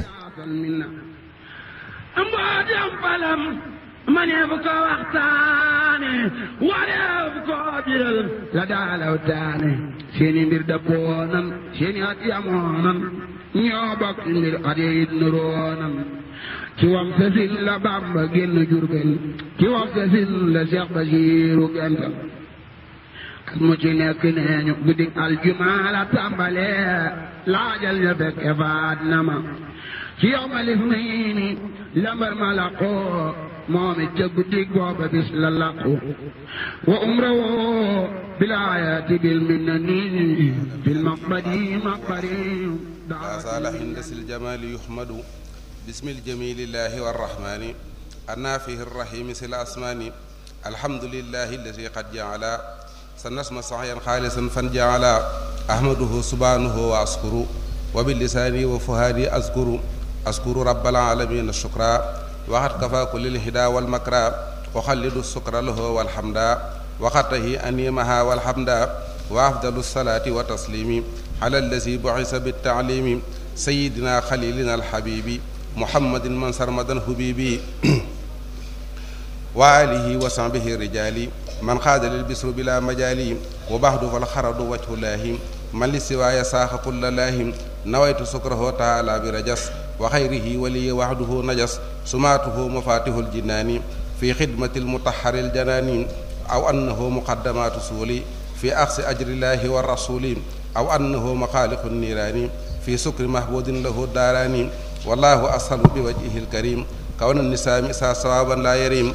mboojam falam maneef ko waxtaane wareef ko biral la daalaw taane seeni mbir dëppoonan seeni at yamoonan ñoo bokk mbir at yit nuroonan ci wam sasin la Bàmba génn Jurbel ci wam sasin la Seex Basiiru gental ak mu ci nekk nee ñu guddik aljumaa la tàmbale laajal ñu fekke faat na ma ci yow ma lif nii ni lambar ma laqoo moom it ca guddik booba bis la laqu wa umra woo bilaayati bil minna nii bil maqbadi maqbari لا زال هندس الجمال يحمد بسم الجميل الله والرحمن النافه الرحيم سل الأسمان الحمد لله الذي قد جعل سنسم صحيا خالصا فنجعل أحمده سبحانه وأشكر وباللسان وفهادي أذكر أذكر رب العالمين الشكرا وقد كفى كل الهدى والمكرى وخلد السكر له والحمد وقته أنيمها والحمد وأفضل الصلاة وتسليم على الذي بعث بالتعليم سيدنا خليلنا الحبيب محمد من سرمدا حبيبي وآله وصحبه الرجال من خاد للبسر بلا مجال وبعد فالخرد وجه الله من لسواي ساخ كل الله نويت سكره تعالى برجس وخيره ولي وحده نجس سماته مفاتيح الجنان في خدمة المطهر الجنان أو أنه مقدمات سولي في أخذ أجر الله والرسول أو أنه مخالق النيران في سكر محبود له الداران والله أسهل بوجهه الكريم كون النساء مسا صوابا لا يريم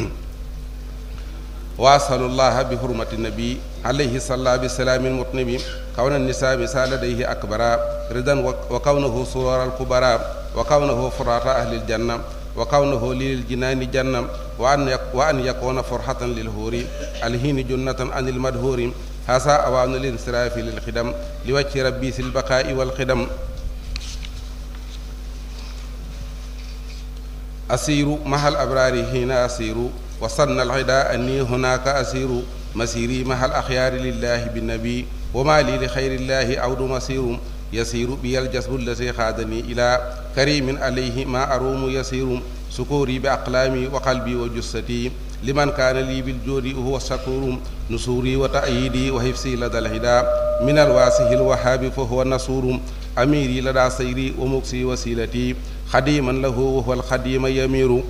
وأسأل الله بحرمة النبي عليه الصلاة والسلام المطنب كون النساء مسا لديه أكبر رضا وكونه سرور الكبراء وكونه فرات أهل الجنة وكونه للجنان جنة وأن وأن يكون فرحة للهور الهين جنة عن المدهور هذا أوان الانصراف للخدم لوجه ربي في البقاء والخدم أسير مع الأبرار هنا أسير وصن العداء أني هناك أسير مسيري مع الأخيار لله بالنبي وما لي لخير الله عود مسير يسير بي الجسد الذي خادني إلى كريم عليه ما أروم يسير سكوري بأقلامي وقلبي وجستي لمن كان لي بالجود هو الشكور نصوري وتأييدي وحفظي لدى الهدى من الواسه الوهاب فهو النصور أميري لدى سيري ومكسي وسيلتي خديما له وهو الخديم يمير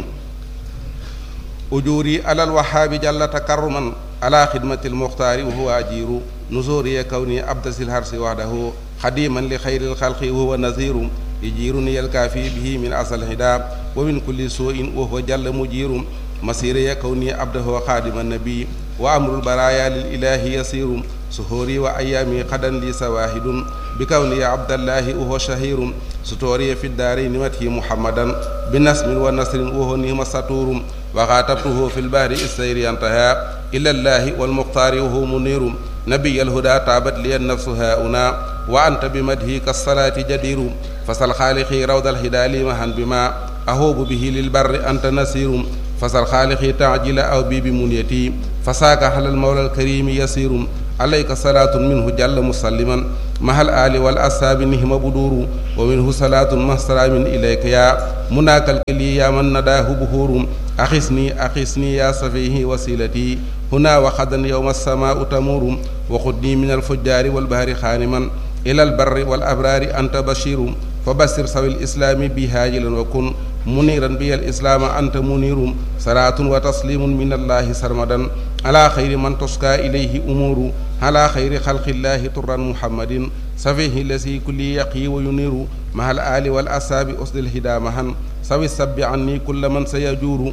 أجوري على الوهاب جل تكرما على خدمة المختار وهو أجير نزوري كوني أبدس الهرس وحده خديما لخير الخلق وهو نذير يجيرني الكافي به من أصل الهدى ومن كل سوء وهو جل مجير مسيري كوني عبده خادم النبي وأمر البرايا للإله يسير سهوري وأيامي قدا لي سواهد بكوني عبد الله وهو شهير ستوري في الدارين مته محمدا بنسم ونصر وهو نهم سطور وخاطبته في البار السير انتهى إلى الله والمختار وهو منير نبي الهدى تابت لي النفس هاؤنا وأنت بمدهي كالصلاة جدير فسل خالقي روض الهدى لي مهن بما أهوب به للبر أنت نسير فسل خالقي تعجل أو بي بمنيتي فساك على المولى الكريم يسير عليك صلاة منه جل مسلما مع الآل والأصحاب نهم بدور ومنه صلاة مع سلام إليك يا مناك الكلي يا من نداه بهور أخسني أخسني يا صفيه وسيلتي هنا وخدا يوم السماء تمور وخذني من الفجار والبهر خانما إلى البر والأبرار أنت بشير فبشر سوي الإسلام بهاجلا وكن منيرا بي الإسلام أنت منير صلاة وتسليم من الله سرمدا على خير من تسقى إليه أمور على خير خلق الله طرا محمد سفيه الذي كل يقي وينير مع الآل والأصحاب أسد الهدى مهن سوي السب عني كل من سيجور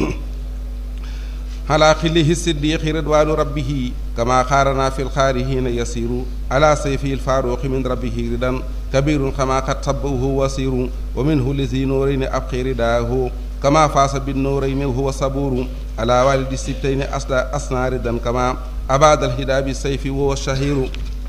على خله الصديق رضوان ربه كما خارنا في الخارهين يسير على سيفه الفاروق من ربه ردا كبير كما قد صبه وسير ومنه لذي نورين أبقي رداه كما فاس بالنورين وهو صبور على والد السبتين أصنع ردا كما أباد الهدى بالسيف وهو الشهير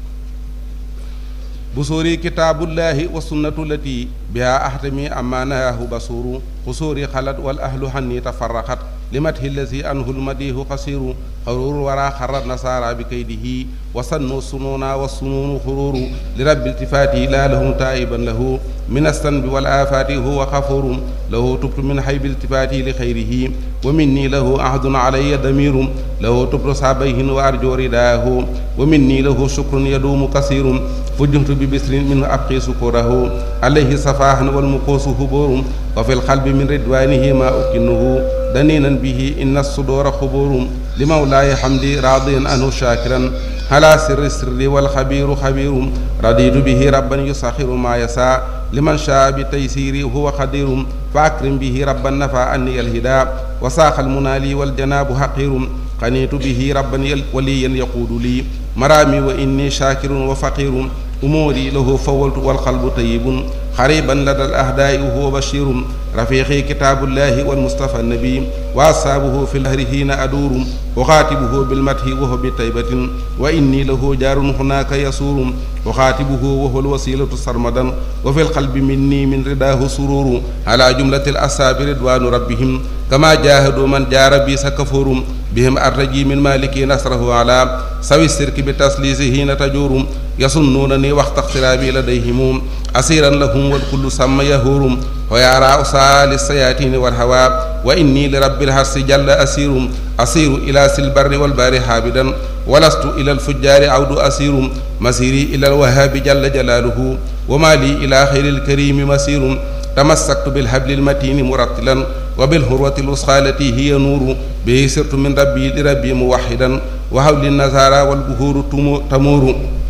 بصوري كتاب الله والسنة التي بها أحتمي أما نهاه بصور قصوري خلت والأهل حني تفرقت لمته الذي أنه المديه قصير خرور ورا خر النصارى بكيده وصنوا السنون والسنون خرور لرب التفاته لا لهم تائبا له من الذنب والآفات هو غفور له تبت من حيب التفاته لخيره ومني له عهد علي ضمير له تبت صابيه وأرجو رداه ومني له شكر يدوم كثير فجهت ببسر منه أبقي سكره عليه صفاح والمقوس هبور وفي القلب من رضوانه ما أكنه دنينا به إن الصدور خبور لمولاي حمدي راضيا عنه شاكرا على سر السر والخبير خبير رضيت به ربا يسخر ما يسعى لمن شاء بتيسيري هو قدير فأكرم به ربا نفى عني الهدى وساق المنالي والجناب حقير قنيت به ربا وليا يقود لي مرامي وإني شاكر وفقير أموري له فولت والقلب طيب قريبا لدى الأهداء وهو بشير رفيقي كتاب الله والمصطفى النبي وأصحابه في الهر حين أدور أخاتبه بالمدح وهو بطيبة وإني له جار هناك يسور أخاتبه وهو الوسيلة سرمدا وفي القلب مني من رداه سرور على جملة الأصحاب رضوان ربهم كما جاهدوا من جار بي سكفور بهم أرجي من مالك نصره على سوي السرك بتسليسه حين تجور يصنونني وقت اقترابي لديهم أسيرا لهم والكل سمى يهور ويرى أسال السياتين والهوى وإني لرب الحرس جل أسير أسير إلى سلبر والبار حابدا ولست إلى الفجار عود أسير مسيري إلى الوهاب جل جلاله وما لي إلى خير الكريم مسير تمسكت بالحبل المتين مرتلا وبالهروة الوسخى التي هي نور به سرت من ربي لربي موحدا وحول النزارى والبهور تمور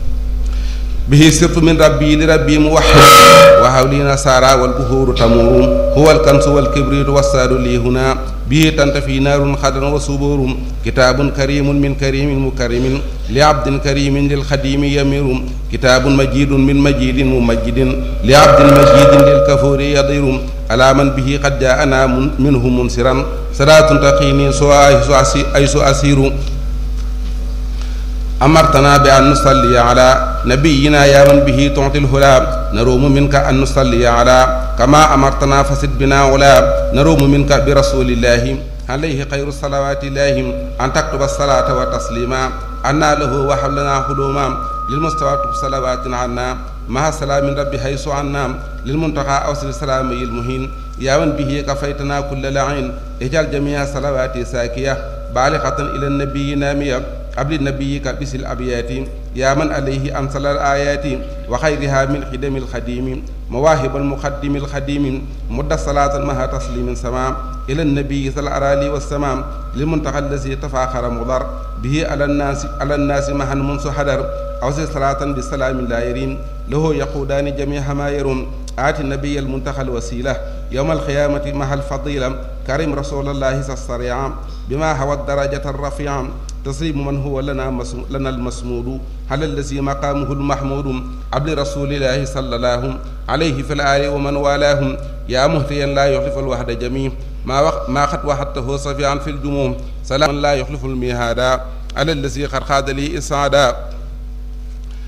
به سرت من ربي لربي موحد وحولي نصارى والبهور تمور هو الكنس والكبريت والساد لي هنا به تنتفي نار خضر وصبور كتاب كريم من كريم مكرم لعبد كريم للخديم يمير كتاب مجيد من مجيد ممجد لعبد مجيد للكفور يضير على من به قد جاءنا منه منصرا صلاة تقيني سوى أيس أسير أمرتنا بأن نصلي على نبينا يا من به تعطي الهلا نروم منك أن نصلي على كما أمرتنا فسد بنا علا نروم منك برسول الله عليه خير الصلوات الله أن تكتب الصلاة وتسليما أنا له وحبلنا حلوما للمستوى صلوات عنا مع سلام ربي حيث عنا للمنتقى أوصل السلام المهين يا من به كفيتنا كل لعين اجعل جميع صلواتي ساكية بالغة إلى النبي نامية قبل نبيك بس الأبيات يا من عليه أنزل الآيات وخيرها من خدم الخديم مواهب المقدم الخديم مد صلاة مها تسليم سمام إلى النبي صلى الأرالي والسمام للمنتقى الذي تفاخر مضر به على الناس على الناس مها منذ حدر أوصي صلاة بالسلام لا يرين له يقودان جميع ما يرون آتي النبي المنتقى الوسيلة يوم القيامة مع الفضيلة كريم رسول الله الصريع بما هو الدرجة الرفيعة تصيب من هو لنا مسم... لنا المسمود على الذي مقامه المحمود عبد رسول الله صلى الله عليه في الآل ومن والاهم يا مهتيا لا يخلف الوحد جميع ما وق... ما قد وحدته صفيعا في الجموم سلام لا يخلف الميهادا على الذي قد خاد لي إسعادا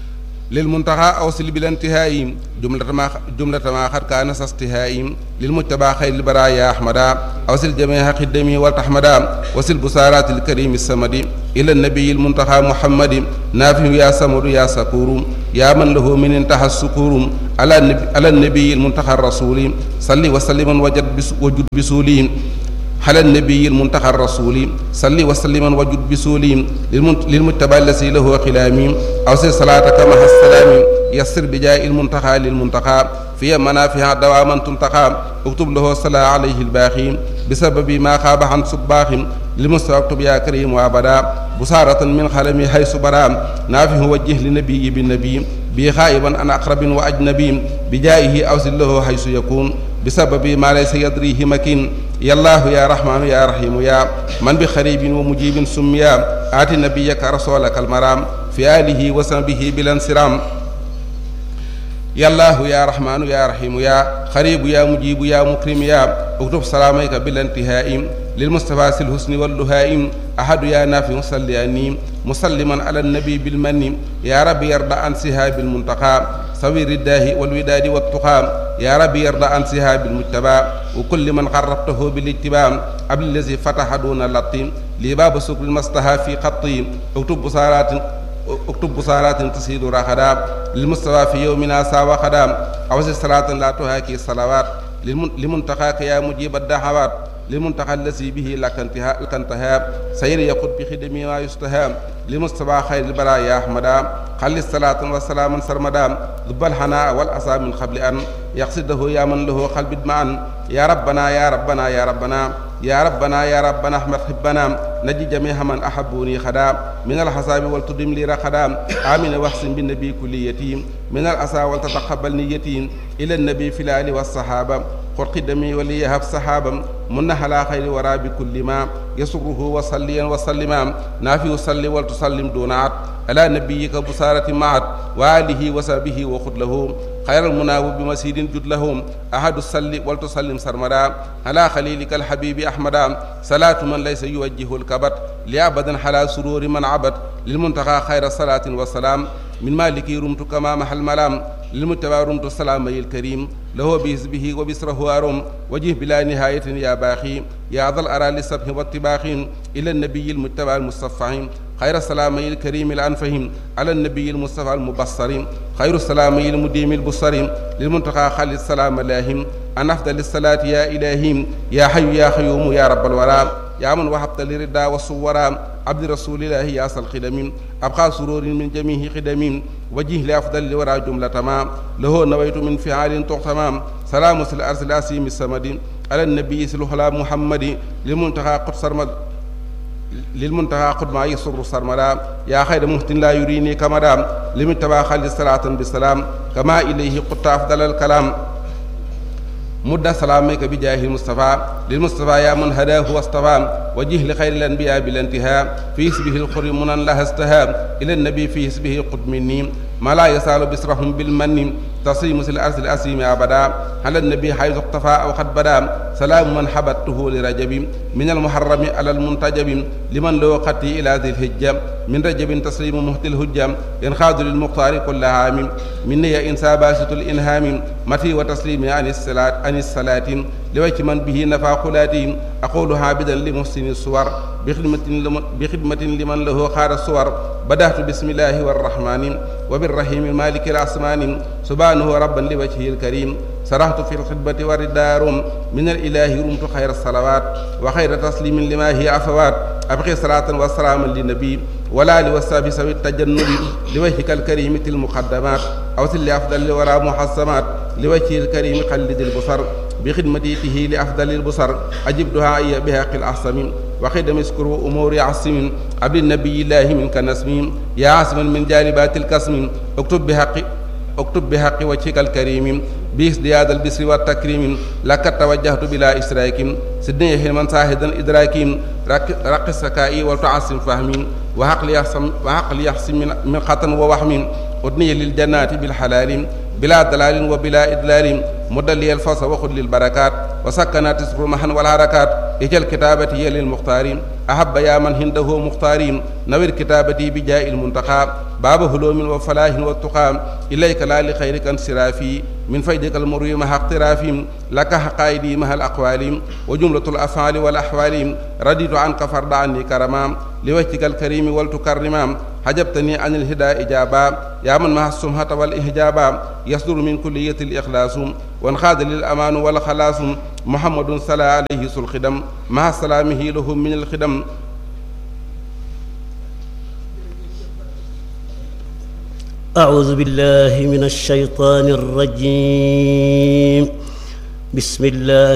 للمنتهى أوصل بلا انتهاء جملة ما جملة ما قد كان استهاء للمجتبى خير البرايا أحمدا أوصل جميع خدمي والتحمدا وصل بصارات الكريم السمد إلى النبي المنتهى محمد نافع يا سمر يا سكور يا من له من انتهى السكور على النبي, على النبي المنتهى الرسول صلي وسلم وجد بس وجد بسولي على النبي المنتهى الرسول صلي وسلم وجد بسولي للمتبع الذي له خلامي أوصل صلاتك مع السلام يسر بجاء المنتهى للمنتهى في منافع دواما تنتقى اكتب له صلاة عليه الباخي بسبب ما خاب عن صباخ لمستوى اكتب يا كريم وابدا بصارة من خلمي حيث برا نافه وجه لنبي بالنبي بي خائبا عن أقرب وأجنبي بجائه أوصل له حيث يكون بسبب ما ليس يدريه مكين يا الله يا رحمن يا رحيم يا من بخريب ومجيب سميا آت نبيك رسولك المرام في آله وصحبه بلا انصرام يا الله يا رحمن يا رحيم يا خريب يا مجيب يا مكرم يا اكتب سلاميك بلا انتهاء للمصطفى الحسن واللهائم أحد يا نافع صلياني مسلما على النبي بالمن يا رب يرضى عن سهاب المنتقى سوير الداه والوداد والتقى يا رب يرضى عن سهاب المجتبى وكل من قربته بالاتباع قبل الذي فتح دون اللطيم لباب سكر المصطفى في خطي اكتب بصارات اكتب بصارات تسيد رخدا للمصطفى في يومنا ساوى خدام أوزي صلاة لا تهاكي الصلوات لمنتقاك يا مجيب الدعوات للمنتقى الذي به لك انتهاء لك انتهاء سير يقود بخدمه ما يستهام لمصطفى خير البرايا أحمدا خلي الصلاة والسلام سرمدا ذب الحناء والأسى من قبل أن يقصده يا من له قلب معا يا ربنا يا ربنا يا ربنا يا ربنا يا ربنا احمد حبنا نجي جميع من احبوني خدا من الحساب والتدم لي رخدا امين واحسن بالنبي كل يتيم من الاسى ولتتقبل نيتي الى النبي في الال والصحابه قل قدمي وليهب صحابا من على خير ورا بكل ما يسره وصليا وسلما نافي وصلي ولتسلم دون عد على نبيك بصارة معت وآله وصحبه وخذ له خير المناوب بمسيد جد لهم أحد السل ولتسلم سرمدا على خليلك الحبيب أحمدا صلاة من ليس يوجه الكبت لأبدا على سرور من عبد للمنتقى خير صلاة وسلام من مالك رمت كما محل ملام للمتبع رمت السلام الكريم له بحزبه وبسره أرم وجه بلا نهاية يا باخي يا ذا الأرى للسبح والطباخ إلى النبي المتبع المصطفى خير السلام الكريم الأنفهم على النبي المصطفى المبصر خير السلام المديم البصر للمنتقى خالد السلام لاهم أن أفضل الصلاة يا إلهي يا حي يا قيوم يا رب الورى يا من وهبت لردا والصورا عبد رسول الله يا أصل خدم أبقى سرور من جميع خدم وجه لأفضل الورى جملة ما له نويت من فعال تغتمام سلام الأرض الأسيم السمد على النبي سلوحلا محمد للمنتقى قدس سرمد للمنتهى قد ما يسر سرمدا يا خير مهتن لا يريني كمدا لمن تبا خالد صلاة بالسلام كما إليه قد أفضل الكلام مد سلامك بجاه المصطفى للمصطفى يا من هداه واصطفى وجه لخير الأنبياء بالانتهاء في اسمه الخر منا لها استهاب إلى النبي في اسمه قد مني ما لا يسال بسرهم بالمن تصيم الأرض الأسيم أبدا على النبي حيث اقتفى أو قد بدا سلام من حبته لرجب من المحرم على المنتجب لمن له قتي إلى ذي الهجة من رجب تسليم مهت الهجة ينخاذ للمختار كل عام مني إنسى باسط الإنهام متي وتسليم عن الصلاة عن الصلاة لوجه من به نفع قلاتي أقول عابدا لمحسن الصور بخدمة, بخدمة لمن له خار الصور بدأت بسم الله والرحمن وبالرحيم المالك الأسمان سبحانه ربا لوجهه الكريم سرحت في الخدمة والدار من الإله رمت خير الصلوات وخير تسليم لما هي عفوات أبقي صلاة وسلاما للنبي ولا لوساب سوي التجنب لوجهك الكريم تل المقدمات أوصل لأفضل الورى محسمات لوجهه الكريم قلد البصر بخدمته لأفضل البصر أجب دعائي بهاق الأحسم وخدم اسكروا أمور عصم عبد النبي الله منك نسم يا عاصما من جالبات الكسم اكتب بحق اكتب بحق وجهك الكريم بازدياد البسر والتكريم لك توجهت بلا إشراك سدني حلما ساهدا إدراك رق السكائي وتعصم فهمي وعقل يحسم وعقل يحسم من, من خطن ووهم أدني للجنات بالحلال بلا دلال وبلا إدلال مد لي الفوز وخذ للبركات وسكنات الرمحا والحركات اجل كتابتي للمختار أحب يا من هنده مختارين نوير كتابتي بجاء المنتقى باب هلوم وفلاح والتقى إليك لا لخيرك انصرافي من فيدك المروي مع اقترافي لك حقائدي مع الأقوال وجملة الأفعال والأحوال رديت عنك فرد عني كرما لوجهك الكريم ولتكرما حجبتني عن الهدى إجابا يا من مع السمحة والإحجابا يصدر من كلية الإخلاص وانخاد للأمان والخلاص محمد صلى عليه الخدم مع سلامه لهم من الخدم أعوذ بالله من الشيطان الرجيم بسم الله